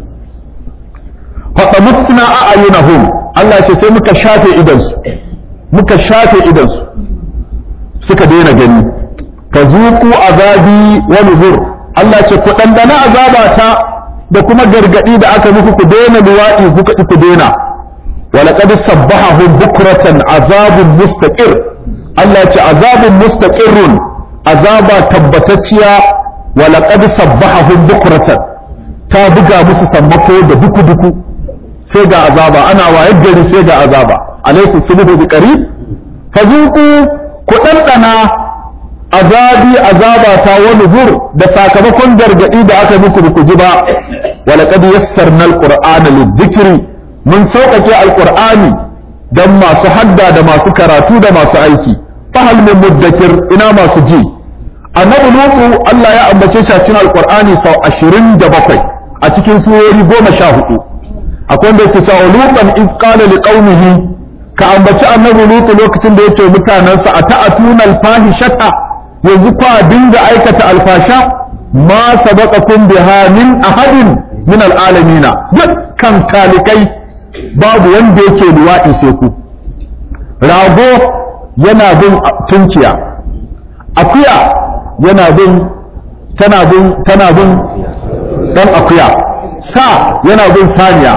fa tamasna a'yunahum Allah ce sai muka shafe idan su muka shafe idan su suka daina gani ka zuku azabi wa nuzur Allah ce ku ɗanɗana azabata da kuma gargaɗi da aka muku ku daina luwaɗi kuka ku daina ولقد صبحهم بكرة عذاب مستقر الله ce عذاب مستقر عذاب تبتتيا ولقد صبحهم بكرة ta buga musu sammako da duku duku sai ga azaba ana wayar gari sai ga azaba alaysa subhu bi qarib fazuku ku ɗanɗana azabi azaba ta wani zur da sakamakon gargaɗi da aka muku ku ji ba walaqad yassarna alqur'ana lidhikri mun sauƙaƙe alqur'ani dan masu hadda da masu karatu da masu aiki fahal min muddakir ina masu ji annabi lutu Allah ya ambace shi a cikin alqur'ani sau 27 a cikin surori 14 akwai wanda yake cewa lutan iz qala liqaumihi ka ambaci annabi lutu lokacin da yace mutanansa ata'atuna alfahishata yanzu kwa dinga aikata alfasha ma sabaqakum biha min ahadin min alalamina dukkan talikai babu wanda yake luwaɗi sai ku rago yana bin tunkiya akuya yana bin tana bin tana bin dan akuya sa yana bin saniya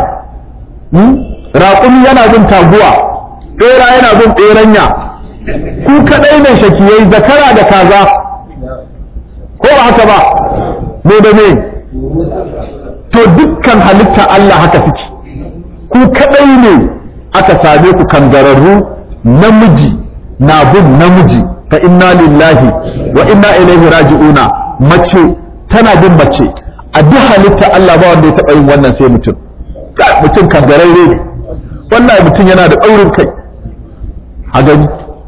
raƙumi yana bin taguwa ɓera yana bin ɓeranya ku kaɗai ne shakiyai zakara da kaza ko ba haka ba me da me to dukkan halitta Allah haka suke ku kadai ne aka same ku kangararru namiji na bin namiji fa inna lillahi wa inna ilaihi raji'una mace tana bin mace a duk halitta Allah ba wanda ya taɓa yin wannan sai mutum mutum kangararre ne wannan mutum yana da ɗaurin kai a gani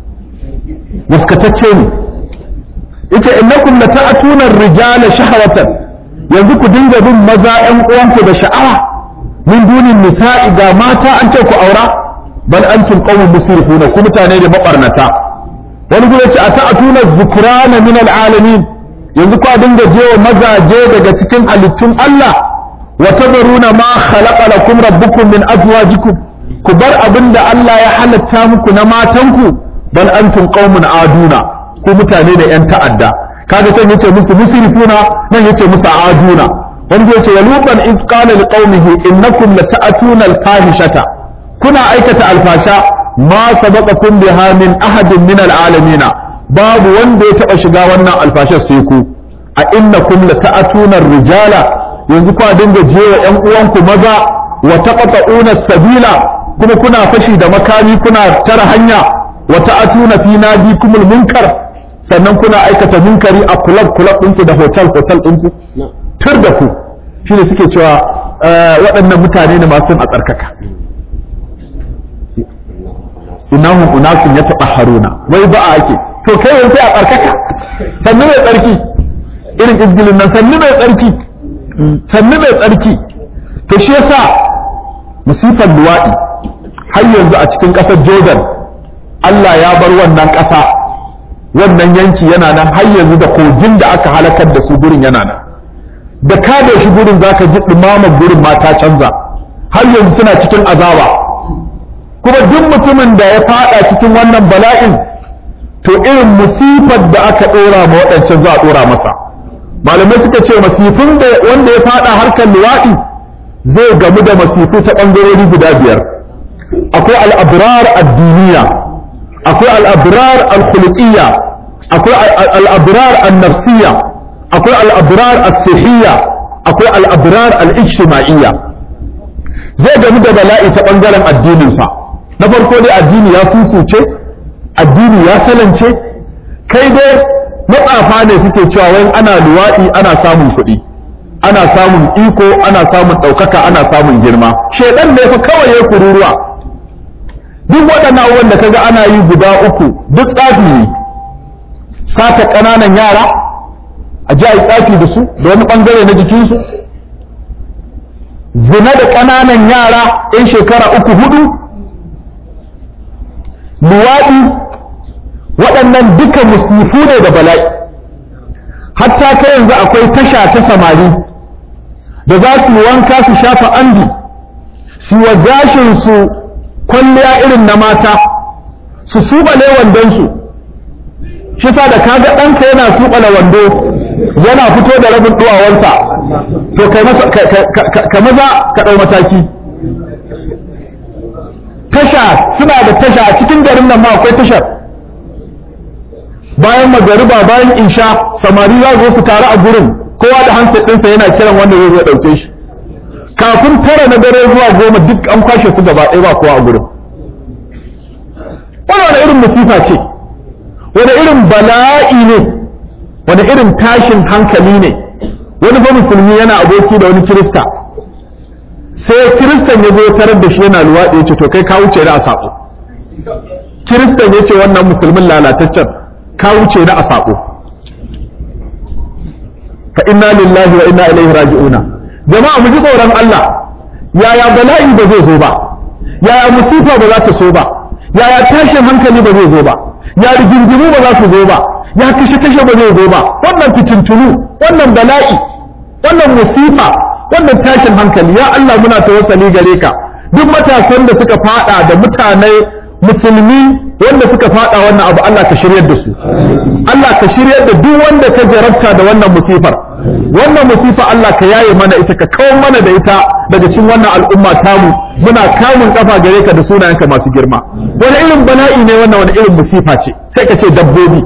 waskatacce ne yace innakum lata'tuna ar-rijala shahwatan yanzu ku dinga bin maza ƴan uwanku da sha'awa min dunin nisa'i ga mata an ce ku aura bal antum qawmun musrifuna ku mutane da mabarnata wani gure ce ata'tuna dhukrana min alalamin yanzu ku dinga jewa mazaje daga cikin halittun Allah wa tadruna ma khalaqa lakum rabbukum min azwajikum ku bar abinda Allah ya halatta muku na matanku bal antum qawmun aduna ku mutane da yan ta'adda kaga can yace musu musrifuna nan yace musu aduna wanda yace wa lutan id qala liqaumihi innakum lata'tuna al-fahishata kuna aikata alfasha ma sabaqakum biha min ahadin min al-alamin babu wanda ya taba shiga wannan alfashar sai ku a innakum lata'tuna ar-rijala yanzu kwa dinga jewa yan uwanku maza wa taqta'una as-sabila kuma kuna fashi da makami kuna tara hanya wa ta'tuna fi nadikumul munkar sannan kuna aikata munkari a kulab kulab ɗinku da hotel hotel ɗinku tur da ku shi ne suke cewa waɗannan mutane ne masu a tsarkaka innahum unasun ya taɓa haruna wai ba a ake to kai wani sai a tsarkaka sannu mai tsarki irin izgilin nan sannu mai tsarki sannu mai tsarki to shi yasa musifar luwaɗi har yanzu a cikin ƙasar jordan Allah ya bar wannan ƙasa wannan yanki yana nan har yanzu da kogin da aka halakar da su gurin yana nan da ka da shi gurin zaka ji dumamar gurin ma ta canza har yanzu suna cikin azaba kuma duk mutumin da ya fada cikin wannan bala'in to irin musifar da aka dora ma waɗancan za a dora masa malamai suka ce masifin da wanda ya fada harkar luwaɗi zai gamu da masifu ta ɓangarori guda biyar akwai al'abrar addiniya akwai al'abrar al-khuluqiyya akwai al'abrar al-nafsiyya akwai al'abrar al-sihiyya akwai al'abrar al-ijtima'iyya zai gamu da bala'i ta ɓangaren addininsa na farko dai addini ya susuce addini ya salance kai dai matsafa ne suke cewa wai ana luwaɗi ana samun kuɗi ana samun iko ana samun ɗaukaka ana samun girma shaidan ne fa kawai ya kururuwa duk waɗannan abubuwan da kaga ana yi guda uku duk tsafi ne sata ƙananan yara a ji a yi tsafi da su da wani ɓangare na jikinsu zina da ƙananan yara 'yan shekara uku hudu luwaɗi waɗannan duka musifu ne da bala'i hatta kai yanzu akwai tasha ta samari da za su wanka su shafa andi su wa gashinsu kwalliya irin na mata su suɓale wandonsu shi sa da kaga ɗanka yana suɓale wando yana fito da rabin duwawansa to kai masa ka maza ka ɗau mataki tasha suna da tasha a cikin garin nan ma akwai tashar bayan magariba bayan insha samari za zo su taru a gurin kowa da hansa ɗinsa yana kiran wanda zai zo ɗauke shi kafin tara na dare zuwa goma duk an kwashe su gaba ɗaya ba kowa a gurin wani irin musifa ce wani irin bala'i ne wani irin tashin hankali ne wani fa musulmi yana aboki da wani kirista sai kiristan ya zo tarar da shi yana luwaɗi ya ce to kai ka wuce da a saƙo kiristan ya ce wannan musulmin lalataccen ka wuce na a saƙo fa inna lillahi wa inna ilaihi raji'una jama'a mu ji tsoron Allah yaya bala'i ba zai zo ba yaya musifa ba za ta so ba yaya tashin hankali ba zai zo ba ya rigingimu ba za su zo ba ya kashe kashe ba zai zo ba wannan fitintunu wannan bala'i wannan musifa wannan tashin hankali ya Allah muna tawassali gare ka duk matasan da suka fada da mutane musulmi wanda suka fada wannan abu Allah ka shiryar da su Allah ka shiryar da duk wanda ka jarabta da wannan musifar wannan musifa Allah ka yaye mana ita ka kawo mana da ita daga cikin wannan al'umma tamu muna kamun kafa gare ka da sunayenka masu girma wani irin bala'i ne wannan wani irin musifa ce sai ka ce dabbobi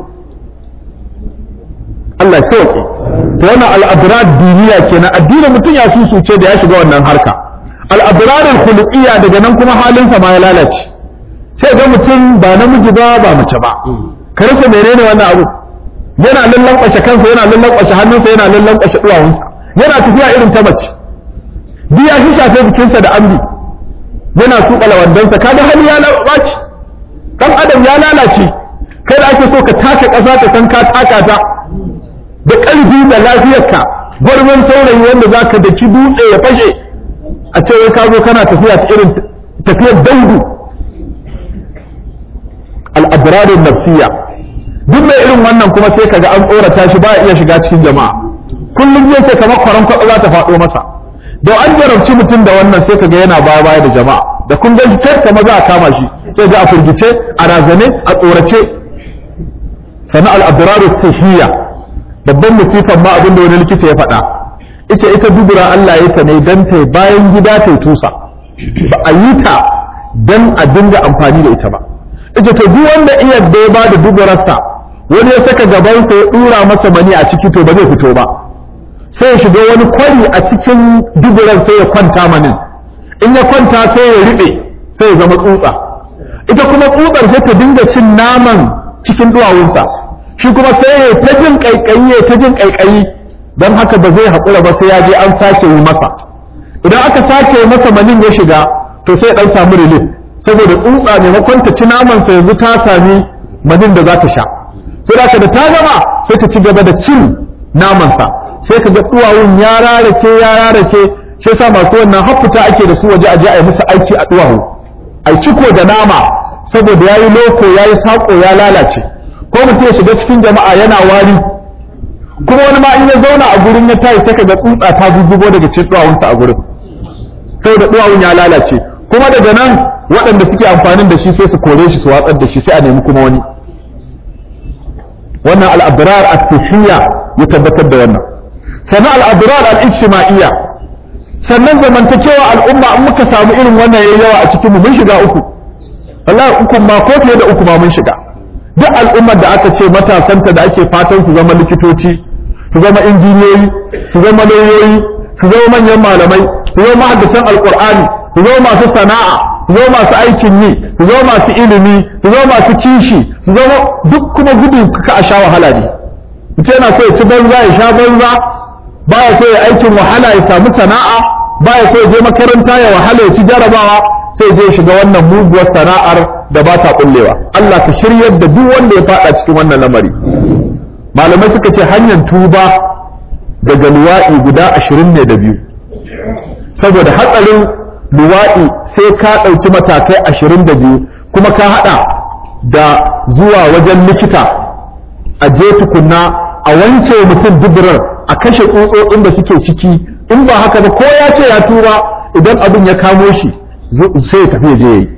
Allah ya sauke to wannan al'adrar duniya kenan addinin mutum ya susuce da ya shiga wannan harka al'adrar khuluqiyya daga nan kuma halinsa ma ya lalace sai ga mutum ba namiji ba ba mace ba ka rasa menene wannan abu yana lallankwashe kansa yana lallankwashe hannunsa yana lallankwashe duwawunsa yana tafiya irin ta mace biya shi shafe jikinsa da ambi yana suƙa lawandansa kaga hali ya lalace dan adam ya lalace kai da ake so ka taka ƙasa ka san ka taka ta da ƙarfi da lafiyarka gwarmin saurayi wanda za ka daki dutse ya fashe a ce wai ka zo kana tafiya ta irin tafiyar daudu al'adrarin nafsiya duk mai irin wannan kuma sai kaga an tsorata shi ba iya shiga cikin jama'a kullum zai ce kamar kwaran kwaɗo za ta faɗo masa da an jarabci mutum da wannan sai kaga yana baya baya da jama'a da kun ga shi kamar za a kama shi sai ga a firgice a razane a tsorace sana al'adrarin sahiya babban musifan ma abin da wani likita ya faɗa ita ita dubura Allah ya ta ne dan ta bayan gida ta tusa ba a yi ta dan a dinga amfani da ita ba ita to duk wanda iya da ya bada duburarsa wani ya saka gabansa ya dura masa mani a ciki to ba zai fito ba sai ya shiga wani kwari a cikin duburan sai ya kwanta manin in ya kwanta sai ya riɓe sai ya zama tsutsa ita kuma tsutsar sai ta dinga cin naman cikin duwawunsa shi kuma sai ya ta jin kaikayi ya ta jin kaikayi don haka ba zai haƙura ba sai ya je an sake yi masa idan aka sake masa manin ya shiga to sai ya ɗan samu relief saboda tsutsa maimakon ta ci namansa yanzu ta sami manin da za ta sha sai da da ta gama sai ta ci gaba da cin namansa sai ka ga duwawun ya rarake ya rarake shi yasa masu wannan haffuta ake da su waje a je a yi musu aiki a duwawu a ciko da nama saboda ya yi loko ya yi saƙo ya lalace ko mutum ya shiga cikin jama'a yana wari kuma wani ma in ya zauna a gurin ya tayi sai ka ga tsutsa ta zuzzubo daga cikin duwawunsa a gurin saboda duwawun ya lalace kuma daga nan waɗanda suke amfanin da shi sai su kore shi su watsar da shi sai a nemi kuma wani wannan al'abrar at-tuhiyya ya tabbatar da wannan sannan al'abrar al-ijtima'iyya sannan zamantakewa al'umma in muka samu irin wannan yayi yawa a cikin mu mun shiga uku wallahi uku ma ko fiye da uku ma mun shiga duk al'ummar da aka ce matasanta da ake fatan su zama likitoci su zama injiniyoyi su zama lauyoyi su zama manyan malamai su zama mahaddisan alqur'ani su zama masu sana'a su zama masu aikin yi su zama masu ilimi su zama masu kishi su zama duk kuma gudu ka a sha wahala ne mutum yana so ya ci banza ya sha banza baya so ya aikin wahala ya samu sana'a baya so ya je makaranta ya wahala ya ci jarabawa sai je shiga wannan muguwar sana'ar da ba ta kullewa Allah ka shiryar da duk wanda ya fada cikin wannan lamari malamai suka ce hanyar tuba daga luwa'i guda ashirin ne da biyu saboda hatsarin luwaɗi sai ka ɗauki matakai ashirin da biyu kuma ka haɗa da zuwa wajen likita a je tukunna a wance mutum duburar a kashe tsutsotsin da suke ciki in ba haka ba ko ya ce ya tura idan abin ya kamo shi sai ya tafi ya je yi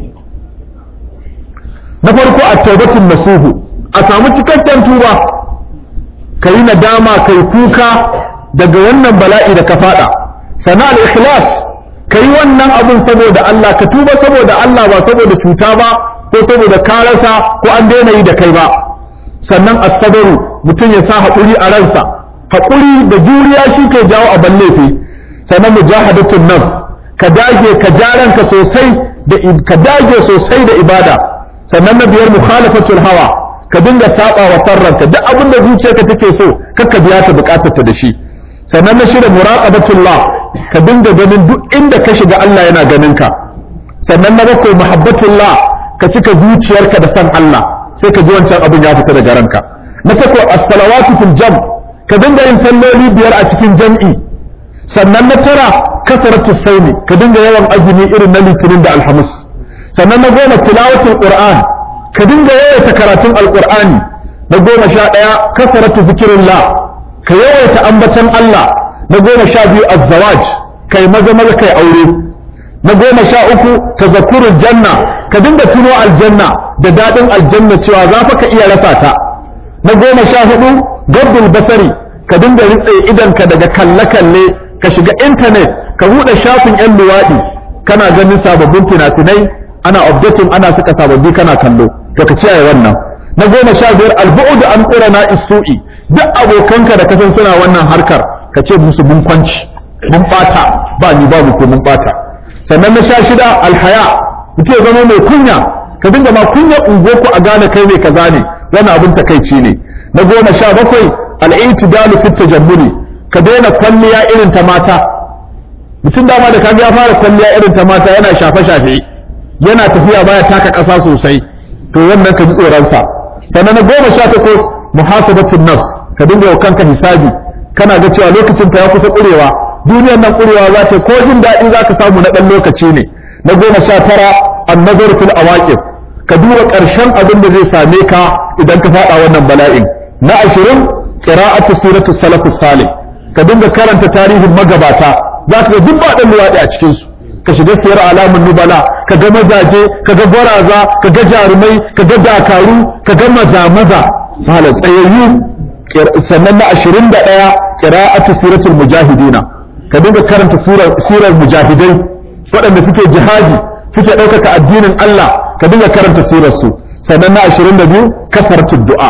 na farko a taubatun nasuhu a samu cikakken tuba ka yi nadama kai kuka daga wannan bala'i da ka faɗa sana al-ikhlas ka yi wannan abun saboda Allah ka tuba saboda Allah ba saboda cuta ba ko saboda ka rasa ko an daina yi da kai ba sannan asabaru mutum ya sa haƙuri a ransa haƙuri da juriya shi ke jawo a laifi sannan mujahadatun nafs ka dage ka ja ranka sosai da ka dage sosai da ibada sannan na biyar mukhalafatul hawa ka dinga saba wa sarranka duk abin da zuciyarka take so kakka biya ta bukatarta da shi sannan na shida muraqabatullah ka dinga ganin duk inda ka shiga Allah yana ganin ka sannan na bakwai muhabbatullah ka cika zuciyarka da san Allah sai ka ji wancan abin ya fita daga ranka na tako as-salawatu fil jam ka dinga yin salloli biyar a cikin jam'i sannan na tara kasaratu sauni ka dinga yawan azumi irin na litinin da alhamis sannan na goma tilawatul qur'an ka dinga yawaita karatun alqur'ani na goma sha ɗaya kasaratu zikirillah ka yawaita ambatan Allah na goma sha biyu azzawaj kai maza maza kai aure na goma sha uku tazakkurul janna ka dinga tuno aljanna da daɗin aljanna cewa za fa ka iya rasa ta na goma sha hudu gabbul basari ka dinga ritse idanka daga kalle-kalle ka shiga intanet ka buɗe shafin 'yan luwaɗi kana ganin sababbin fina-finai ana updating ana saka sababbi kana kallo to ka kiyaye wannan na goma sha biyar albu'u da an ƙura na isu'i duk abokanka da kasan suna wannan harkar ka ce musu mun kwanci mun ɓata ba ni babu ko mun ɓata sannan na sha shida alhaya mutum ya zama mai kunya ka dinga ma kunya ungoku a gane kai ne kaza ne wannan abin takaici ne na goma sha bakwai al'itidalu fit tajammuli ka daina kwalliya irin ta mata mutum dama da kaga ya fara kwalliya irin ta mata yana shafe shafe yana tafiya baya taka ƙasa sosai to wannan ka ji tsoron sa sannan na goma sha takwas muhasabatun nafs ka dinga wa kanka hisabi kana ga cewa lokacin ka ya kusa ƙurewa duniyar nan ƙurewa za ta ko jin daɗi za ka samu na ɗan lokaci ne na goma sha tara annazar fil awaqib ka duba ƙarshen abin da zai same ka idan ka faɗa wannan bala'in na ashirin qira'atu siratu salafus salih ka dinga karanta tarihin magabata za ka ga duk ba ɗan luwaɗi a cikin su ka shiga siyar alamun nubala ka ga mazaje ka ga gwaraza ka ga jarumai ka ga dakaru ka ga maza maza hala tsayayyu sannan na ashirin da ɗaya qira'atu siratul mujahidina ka dinga karanta surar mujahidai waɗanda suke jihadi suke ɗaukaka addinin Allah ka dinga karanta sirarsu sannan na ashirin da biyu kasartu du'a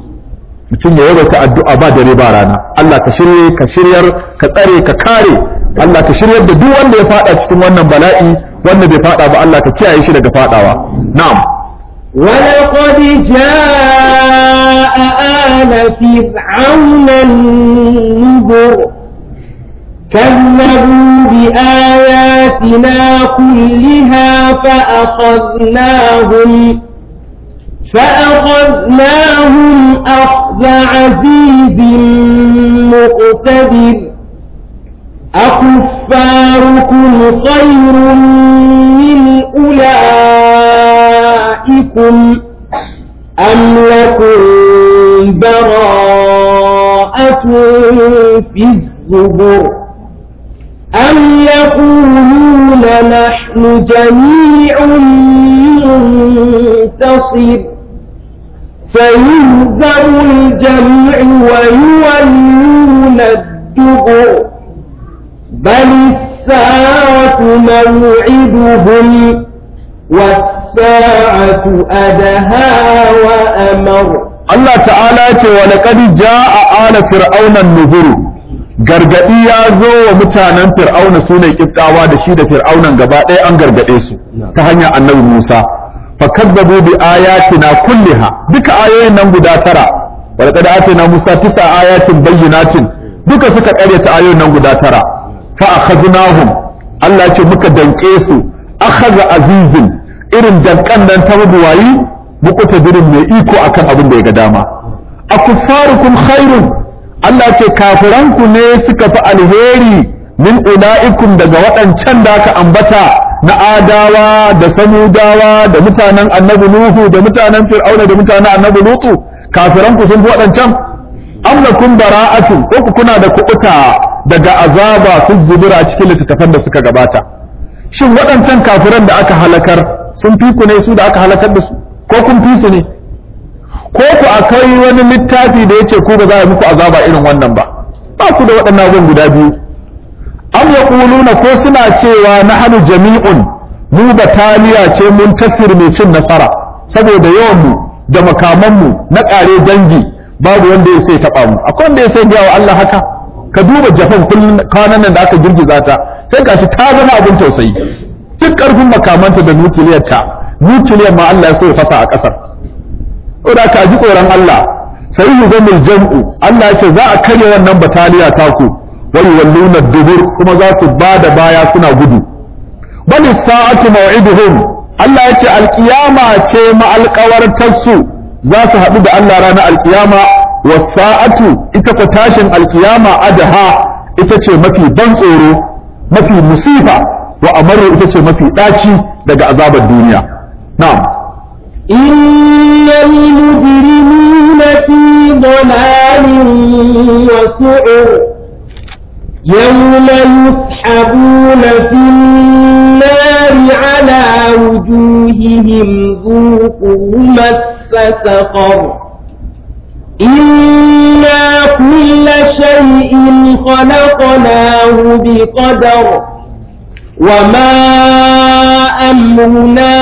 mutum ya yawaita addu'a ba dare ba rana Allah ka shirye ka shiryar ka tsare ka kare Allah ka shiryar da duk wanda ya fada cikin wannan bala'i wanda bai fada ba Allah ka kiyaye shi daga fadawa na'am ولقد جاء آل فرعون النذر كذبوا بآياتنا كلها فأخذناهم فأخذناهم أخذ عزيز مقتدر أكفاركم خير من أولئكم أم لكم براءة في الزبر أم يقولون نحن جميع منتصر فيهزم الجمع ويولون الدبر بل الساعة موعدهم والساعة أدهى وأمر Allah ta'ala ce wa laqad jaa ala fir'auna an-nuzur gargadi ya zo wa mutanen fir'auna sune kiftawa da shi da fir'aunan gaba ɗaya an gargade su ta hanyar annabi Musa fakazzabu bi ayatina kulliha duka ayoyin nan guda tara wa laqad atina Musa tisa ayatin bayyinatin duka suka karyata ayoyin nan guda tara fa akhadnahum Allah ya ce muka danke su akhadha azizin irin dankan nan ta mabuwayi muqtadirin mai iko akan abin da ya ga dama akuffarukum khairun Allah ce kafiranku ne suka fi alheri min ulaikum daga waɗancan da aka ambata na adawa da samudawa da mutanen annabi nuhu da mutanen fir'auna da mutanen annabi lutu kafiranku sun fi waɗancan am lakum bara'atun ko ku kuna da kuɓuta daga azaba fi zubura cikin littattafan da suka gabata shin waɗancan kafiran da aka halakar sun fi ku ne su da aka halakar da su ko kun fi su ne ko ku akai wani littafi da yace ku ba za a muku azaba irin wannan ba ba ku da waɗannan abubuwan guda biyu am yaquluna ko suna cewa nahnu jami'un mu bataliya ce mun tasir mai cin nasara saboda yawan mu da makaman mu na ƙare dangi babu wanda ya sai taɓa mu akwai wanda ya sai ga wa Allah haka ka duba Japan kullun kwanan nan da aka girgiza ta sai gashi ta zama abin tausayi duk ƙarfin makamanta da nukiliyar ta nukiliyar ma Allah ya so ya fasa a ƙasar saboda ka ji tsoron Allah sai yi zamul jam'u Allah ya ce za a karya wannan bataliya taku wai walluna dubur kuma za su ba da baya suna gudu bal sa'atu maw'iduhum Allah ya ce alkiyama ce ma'alƙawartarsu za su haɗu da Allah ranar alkiyama wasa'atu ita ko tashin alkiyama adaha ita ce mafi ban tsoro mafi musifa wa amaru ita ce mafi ɗaci daga azabar duniya na'am إن المجرمين في ضلال وسعر يوم يسحبون في النار على وجوههم ذوقوا مس سقر إنا كل شيء خلقناه بقدر وما أمرنا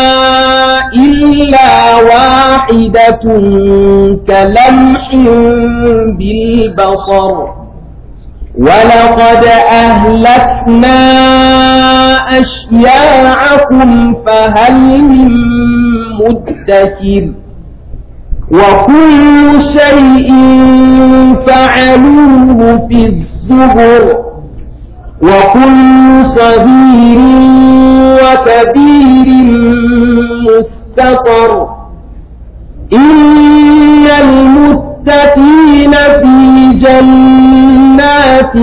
إلا واحدة كلمح بالبصر ولقد أهلكنا أشياعكم فهل من مدكر وكل شيء فعلوه في الزبر وكل صغير وكبير مستقر إن المتقين في جنات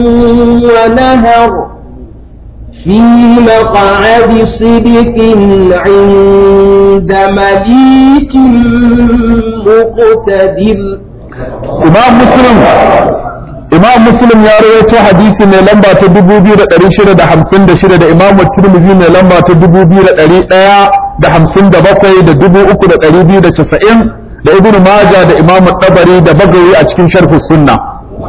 ونهر في مقعد صدق عند مليك مقتدر imam muslim imam muslim ya rawaito hadisi mai lamba ta 2656 da imam tirmidhi mai lamba ta 2157 da 3290 da ibnu majah da imam tabari da bagawi a cikin sharh sunna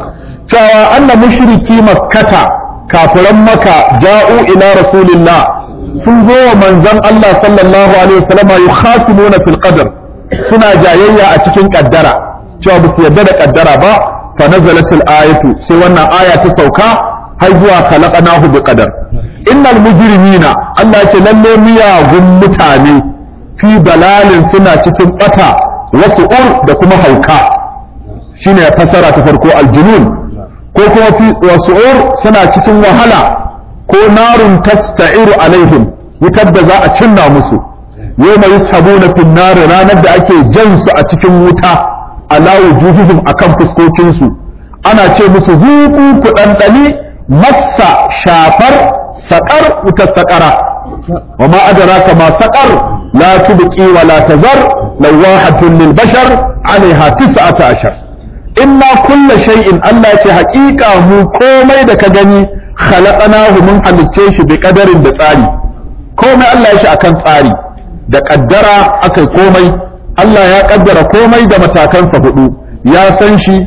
cewa anna mushriki makkata kafiran maka ja'u ila rasulillah sun zo wa manzon Allah sallallahu alaihi wasallama yukhasimuna fil qadr suna jayayya a cikin kaddara cewa ba su yarda da kaddara ba fa nazalat al ayatu sai wannan aya ta sauka har zuwa khalaqnahu bi qadar innal mujrimina Allah ya ce lalle miyagun mutane fi dalalin suna cikin bata wasu ur da kuma hauka shine fasara ta farko aljunun ko kuma fi wasu ur suna cikin wahala ko narun tasta'iru alaihim wutar da za a cinna musu yawma yushabuna fin nar ranar da ake jan su a cikin wuta ala wujuhihim akan fuskokin su ana ce musu zuku ku dandani massa shafar saƙar wutar saƙara wa ma adraka ma saƙar la tubqi wa la tazar lawahatun lil bashar alaiha tis'ata ashar inna kulla shay'in Allah ce haƙiƙa mu komai da ka gani khalaqnahu mun halicce shi bi qadarin da tsari komai Allah ya shi akan tsari da kaddara akai komai Allah ya kaddara komai da matakansa hudu ya san shi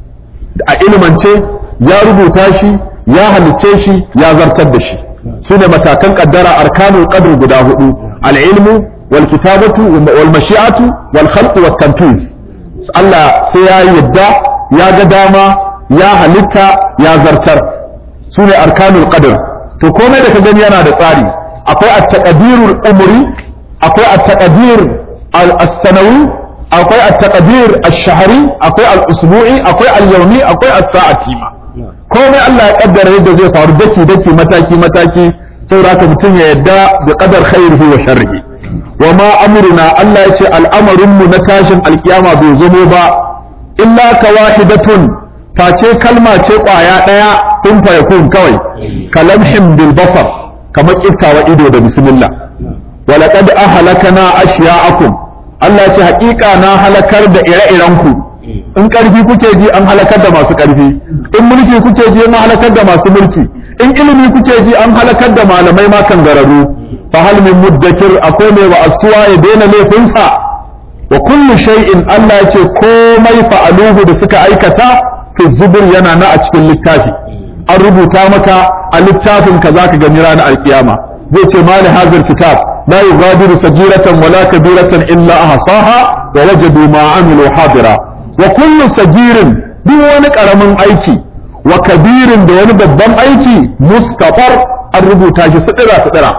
a ilmance ya rubuta shi ya halicce shi ya zartar da shi su ne matakan kaddara arkanul qadr guda hudu al-ilmu wal kitabatu wal mashi'atu wal khalqu wat tanfiz Allah sai ya yadda ya ga dama ya halitta ya zartar su ne arkanul qadr to komai da ka gani yana da tsari akwai at-taqdirul umri akwai at-taqdir al-sanawi akwai at-taqdir ash-shahri akwai al-usbu'i akwai al-yawmi akwai as-sa'ati ma komai Allah ya kaddara yadda zai faru daki daki mataki mataki saboda haka mutum ya yadda da qadar khairihi wa sharrihi wa ma amruna Allah ya ce al'amarin mu na tashin alkiyama bai zamo ba illa ka wahidatun face kalma ce kwaya daya kun fa yakun kawai kalamhim bil basar kamar kiftawa ido da bismillah wa laqad ahlakana ashya'akum Allah ya ce haƙiƙa na halakar da ire-iren ku in ƙarfi kuke ji an halakar da masu ƙarfi in mulki kuke ji an halakar da masu mulki in ilimi kuke ji an halakar da malamai ma kan gararu fa hal min muddakir akwai mai wa astuwa ya daina laifinsa wa kullu shay'in Allah ya ce komai fa'aluhu da suka aikata fi zubur yana na a cikin littafi an rubuta maka a littafin ka zaka gani ranar alkiyama zai ce mali hazir kitab la yughadiru sagiratan wala kabiratan illa ahsaha wa wajadu ma amilu hadira wa kullu sagirin duk wani karamin aiki wa kabirin da wani babban aiki mustafar an rubuta shi sidira sidira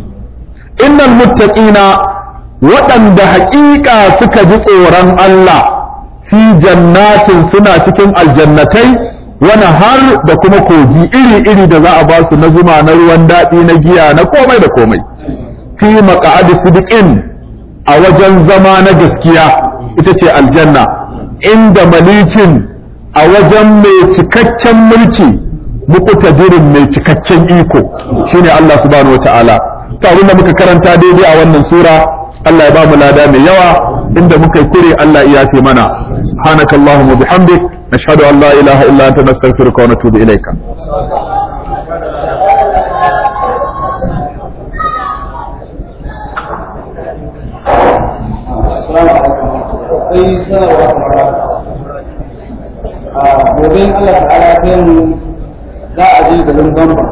innal muttaqina waɗanda haƙiƙa suka ji tsoron Allah fi jannatin suna cikin aljannatai wani har da kuma kogi iri-iri da za a ba su na zuma na ruwan daɗi na giya na komai da komai fi maq'adi sidiqin a wajen zama na gaskiya ita ce aljanna inda malikin a wajen mai cikakken mulki muqtadirin mai cikakken iko shine Allah subhanahu wataala to abin da muka karanta daidai a wannan sura Allah ya ba mu lada mai yawa inda muka yi kure Allah ya yafe mana subhanakallahumma bihamdik nashhadu an la ilaha illa anta nastaghfiruka wa natubu ilayka akwai sanarwa kamar a gobe Allah ta'ala ya kai mu za a je garin Bamba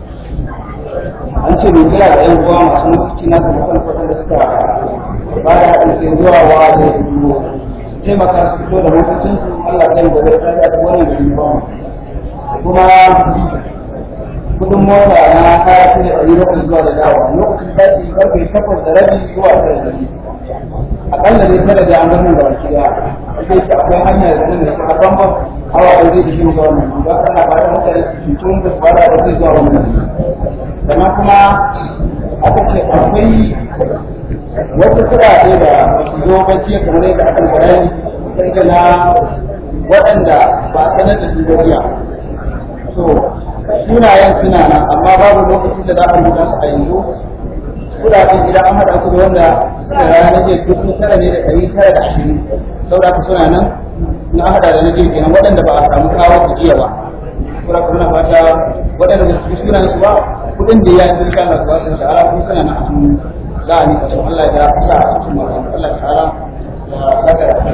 an ce mai kira da yan uwa masu mutunci na kuma san kwatan da suka ba da haɗin kai zuwa wa da su taimaka su fito da motocin su Allah kai gobe ta da ta wannan garin Bamba kuma kudin mota na kaya su ne ɗari bakwai zuwa da dawa lokacin tashi karfe takwas da rabi zuwa tara da rabi akalla ne kada da an gano da wasu ya sai shi akwai hanya da nan da ta bambam hawa da zai shi ga wannan ba kana ba da mutane su tutun da fara da zai zuwa wannan sannan kuma aka ce akwai wasu kuɗaɗe da su zo bacci kamar yadda aka bayani sai na waɗanda ba a sanar da su ba jiya so sunayen suna nan amma babu lokacin da za a rubuta su a yanzu kudaden idan an haɗa su da wanda suka rana na jiya dubu tara ne da ɗari tara da ashirin saboda haka suna nan na haɗa da na jiya kenan waɗanda ba a samu kawo su jiya ba saboda haka muna fata waɗanda ba su fi sunan su ba kuɗin da ya yi sun kana su ba su sha'ala kuma suna nan a hannu za a nika su Allah ya sa a cikin mutum Allah ta'ala ya saka da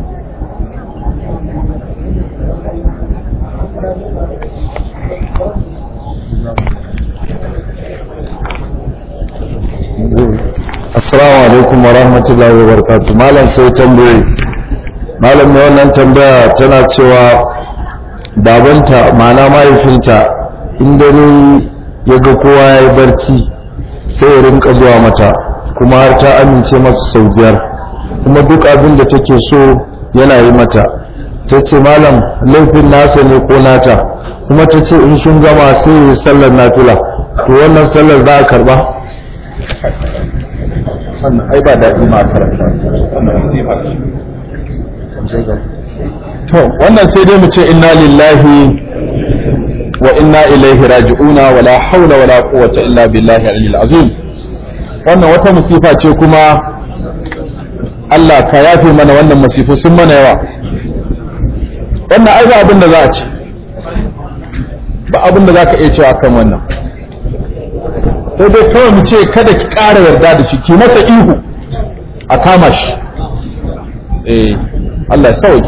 assalamu alaikum wa rahmatullahi wa barakatuh malam sai tambaye malam mai wannan tambaya tana cewa babanta ma'ana mahaifinta in dare ya ga kowa ya yi barci sai ya rinka zuwa mata kuma har ta amince masa sau biyar kuma duk abin da take so yana yi mata ta ce malam laifin nasa ne ko nata kuma ta ce in sun gama sai ya yi sallar nafila to wannan sallar za a karba wannan ai ba daɗi ma karanta to wannan sai dai mu ce inna lillahi wa inna ilaihi raji'una wala haula wala quwwata illa billahi al azim wannan wata musifa ce kuma Allah ka yafe mana wannan masifu sun mana yawa wannan ai ba abin da za a ce ba abin da za ka iya cewa kan wannan sai dai kawai mu ce kada ki ƙara yarda da shi ki masa ihu a kama shi eh Allah ya sauki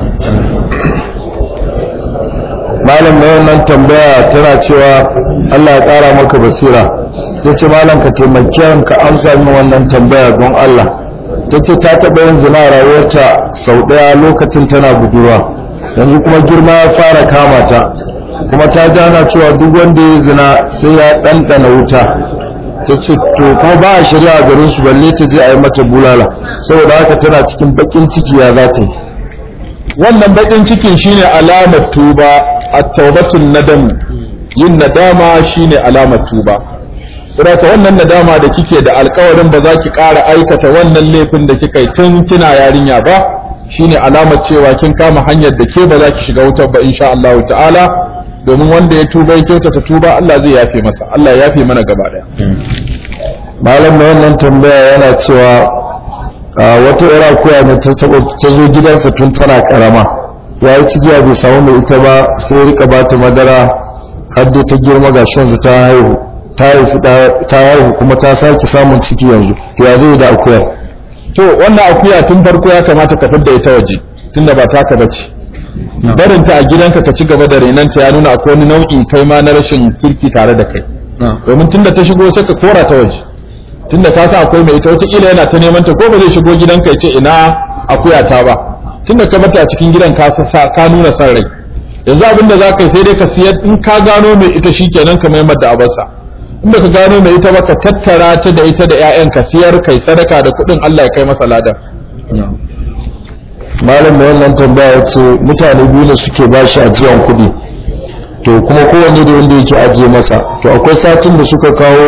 malam na wannan tambaya tana cewa Allah ya ƙara maka basira ta ce malam ka taimaki ka amsa min wannan tambaya don Allah ta ce ta taɓa yin zina a rayuwarta sau ɗaya lokacin tana budurwa yanzu kuma girma ya fara kama ta kuma ta jana cewa duk wanda ya zina sai ya ɗanɗana wuta ta ce to kuma ba a shari'a garin su balle ta je a yi mata bulala saboda haka tana cikin bakin ciki ya za ta yi wannan bakin cikin shine alamar tuba at-taubatun nadam yin nadama shine alamar tuba saboda wannan nadama da kike da alkawarin ba za ki ƙara aikata wannan laifin da kika yi tun kina yarinya ba shine alamar cewa kin kama hanyar da ke ba za ki shiga wutar ba insha Allah ta'ala domin wanda ya tuba ya kyautata tuba Allah zai yafe masa Allah ya yafe mana gaba daya malam mai wannan tambaya yana cewa wata ira kuya ne ta zo gidansa tun tana karama ya yi cigiya bai samu mai ita ba sai rika ba ta madara har da ta girma ga shanzu ta haihu ta haihu ta haihu kuma ta sake samun ciki yanzu to ya zai da akuyar to wannan akuya tun farko ya kamata ka fidda ita waje tunda ba taka bace barinta a gidanka ka ci gaba da renanta ya nuna akwai wani nau'in kai ma na rashin kirki tare da kai domin tunda ta shigo sai ka kora ta waje tunda ka sa akwai mai ita wataƙila yana ta neman ta ko ba zai shigo gidanka ya ce ina akuya ta ba tunda ka bata a cikin gidan ka sa ka nuna san rai yanzu abinda za ka yi sai dai ka siyar in ka gano mai ita shikenan ka maimar da abarsa in ba ka gano mai ita ba ka tattara ta da ita da 'ya'yan ka siyar kai sadaka da kuɗin Allah ya kai masa ladan malam da wannan tambaya ce mutane biyu ne suke ba shi ajiyan kuɗi to kuma kowanne da wanda yake ajiye masa to akwai satin da suka kawo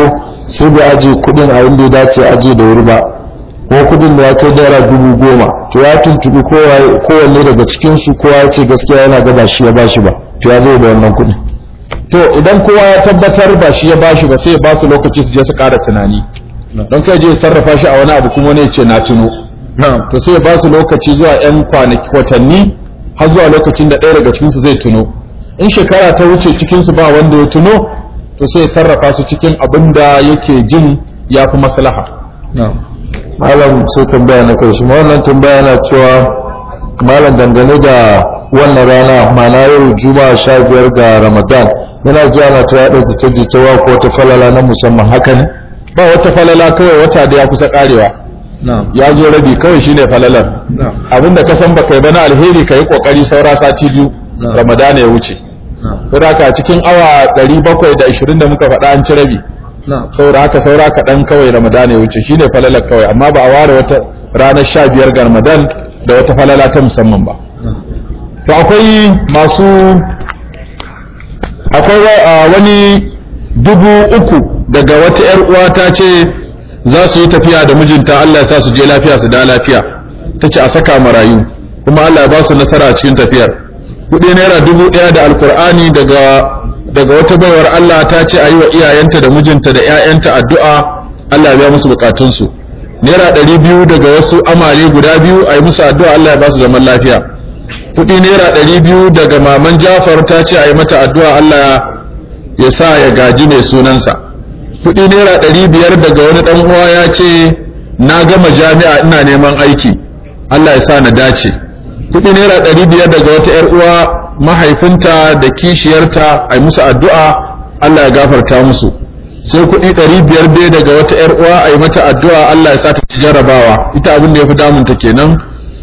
sai bai aje kudin a inda ya dace aje da wuri ba ko kudin da ya kai naira dubu goma to ya tuntubi kowanne daga cikinsu kowa ya ce gaskiya yana ga ba shi ya bashi ba to ya zai da wannan kudin to idan kowa ya tabbatar ba shi ya bashi ba sai ya ba su lokaci su je su ƙara tunani don kai je ya sarrafa shi a wani abu kuma wani ya ce na tuno to sai ya ba su lokaci zuwa yan kwanaki watanni har zuwa lokacin da ɗaya daga cikinsu zai tuno in shekara ta wuce cikinsu ba wanda ya tuno to sai ya sarrafa su cikin abin da yake jin ya fi maslaha malam sai tambaya na kai shi wannan tambaya na cewa malam dangane da wannan rana mana yau juma'a sha biyar ga ramadan yana ji ana ta yaɗa jita jitawa ko wata falala na musamman haka ne ba wata falala kawai wata da ya kusa karewa ya zo rabi kawai shine falalar abinda ka san baka yi ba na alheri ka yi kokari saura sati biyu ramadan ya wuce saboda haka cikin awa 720 da muka faɗa an ci rabi saboda haka saura kaɗan kawai ramadan ya wuce shine falalar kawai amma ba a ware wata ranar sha biyar ga ramadan da wata falala ta musamman ba to akwai masu akwai wani dubu uku daga wata yar uwa ta ce za su yi tafiya da mijinta Allah ya sa su je lafiya su da lafiya ta ce a saka marayu kuma Allah ya ba su nasara a cikin tafiyar kuɗi naira dubu ɗaya da alkur'ani daga daga wata baiwar Allah ta ce a yi wa iyayenta da mijinta da 'ya'yanta addu'a Allah ya biya musu bukatunsu naira ɗari biyu daga wasu amare guda biyu a yi musu addu'a Allah ya ba su zaman lafiya kuɗi naira ɗari biyu daga maman Jafar ta ce a yi mata addu'a Allah ya sa ya gaji mai sunansa kuɗi naira ɗari biyar daga wani ɗan uwa ya ce na gama jami'a ina neman aiki Allah ya sa na dace kuɗi naira ɗari biyar daga wata ‘yar uwa mahaifinta da kishiyarta a yi musu addu'a Allah ya gafarta musu sai kuɗi ɗari biyar dai daga wata ‘yar uwa a yi mata addu'a Allah ya sa ta ci jarabawa ita abin da ya fi damunta kenan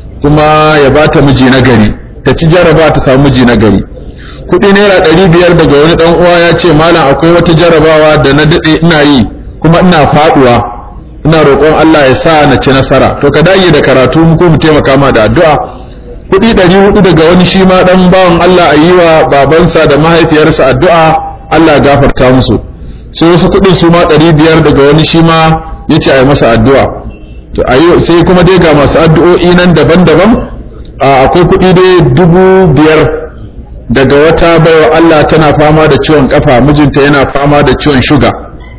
kuma ya ba ta miji na gari ta ci jaraba ta samu miji na gari kuɗi naira ɗari biyar daga wani ɗan uwa ya ce malam akwai wata jarabawa da na daɗe ina yi kuma ina faɗuwa ina roƙon Allah ya sa na ci nasara to ka dage da karatu mu ko mu taimaka ma da addu'a kuɗi ɗari hudu daga wani shi ma ɗan bawan Allah a yi wa babansa da mahaifiyarsa addu'a Allah ya gafarta musu sai wasu kuɗin su ma ɗari biyar daga wani shi ma ya ce a yi masa addu'a to a sai kuma dai ga masu addu'o'i nan daban-daban akwai kuɗi dai dubu biyar daga wata baiwa Allah tana fama da ciwon kafa mijinta yana fama da ciwon shuga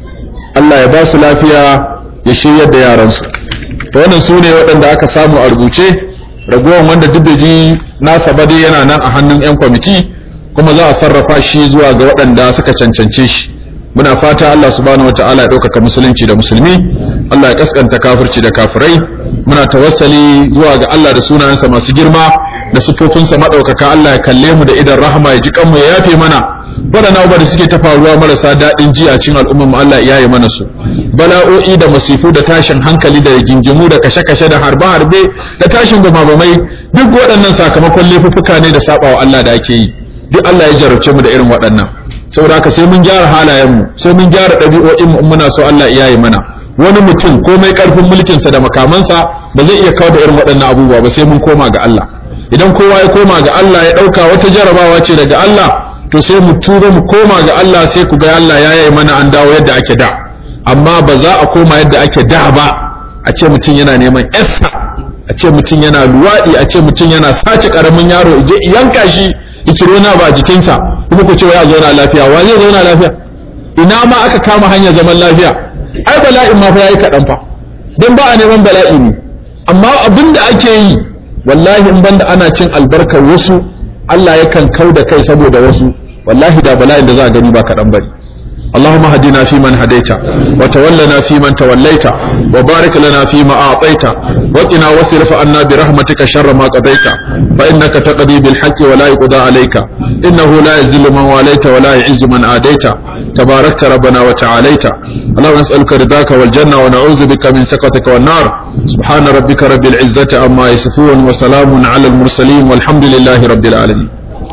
Allah ya ba su lafiya ya shiryar da yaransu to wannan su ne waɗanda aka samu a rubuce ragowar wanda duk da ji nasa ba dai yana nan a hannun 'yan kwamiti kuma za a sarrafa shi zuwa ga waɗanda suka cancance shi muna fata Allah subhanahu wataala ya ɗaukaka musulunci da musulmi Allah ya kaskanta kafirci da kafirai muna tawassali zuwa ga Allah da sunayensa masu girma da sifofinsa maɗaukaka Allah ya kalle mu da idan rahama ya ji kanmu ya yafe mana waɗannan abubuwa da suke ta faruwa marasa daɗin ji a cikin al'ummar mu Allah ya yi mana su bala'o'i da masifu da tashin hankali da gingimu da kashe-kashe da harbe-harbe da tashin bamabamai duk waɗannan sakamakon laifuffuka ne da sabawa Allah da ake yi duk Allah ya jarabce mu da irin waɗannan saboda haka sai mun gyara halayen mu sai mun gyara ɗabi'o'in mu muna so Allah ya yi mana wani mutum komai karfin mulkinsa da makamansa ba zai iya kawo da irin waɗannan abubuwa ba sai mun koma ga Allah idan kowa ya koma ga Allah ya ɗauka wata jarabawa ce daga Allah to sai mu tura mu koma ga Allah sai ku ga Allah ya yi mana an dawo yadda ake da amma ba za a koma yadda ake da ba a ce mutum yana neman essa a ce mutum yana luwaɗi a ce mutum yana sace ƙaramin yaro je yanka shi ya ciro na ba jikinsa kuma ku ce ya zauna lafiya wa zai zauna lafiya ina ma aka kama hanyar zaman lafiya ai bala'in ma fa yayi kaɗan fa don ba a neman bala'i ne amma abin da ake yi wallahi in banda ana cin albarkar wasu Allah yakan kau da kai saboda wasu wallahi da bala'in da za a gani ba kaɗan bane اللهم هدنا فيمن هديت وتولنا فيمن توليت وبارك لنا فيما أعطيت وقنا واصرف عنا برحمتك شر ما قضيت فإنك تقضي بالحق ولا يقضى عليك إنه لا يذل من واليت ولا يعز من عاديت تباركت ربنا وتعاليت اللهم نسألك رضاك والجنة ونعوذ بك من سخطك والنار سبحان ربك رب العزة عما يصفون وسلام على المرسلين والحمد لله رب العالمين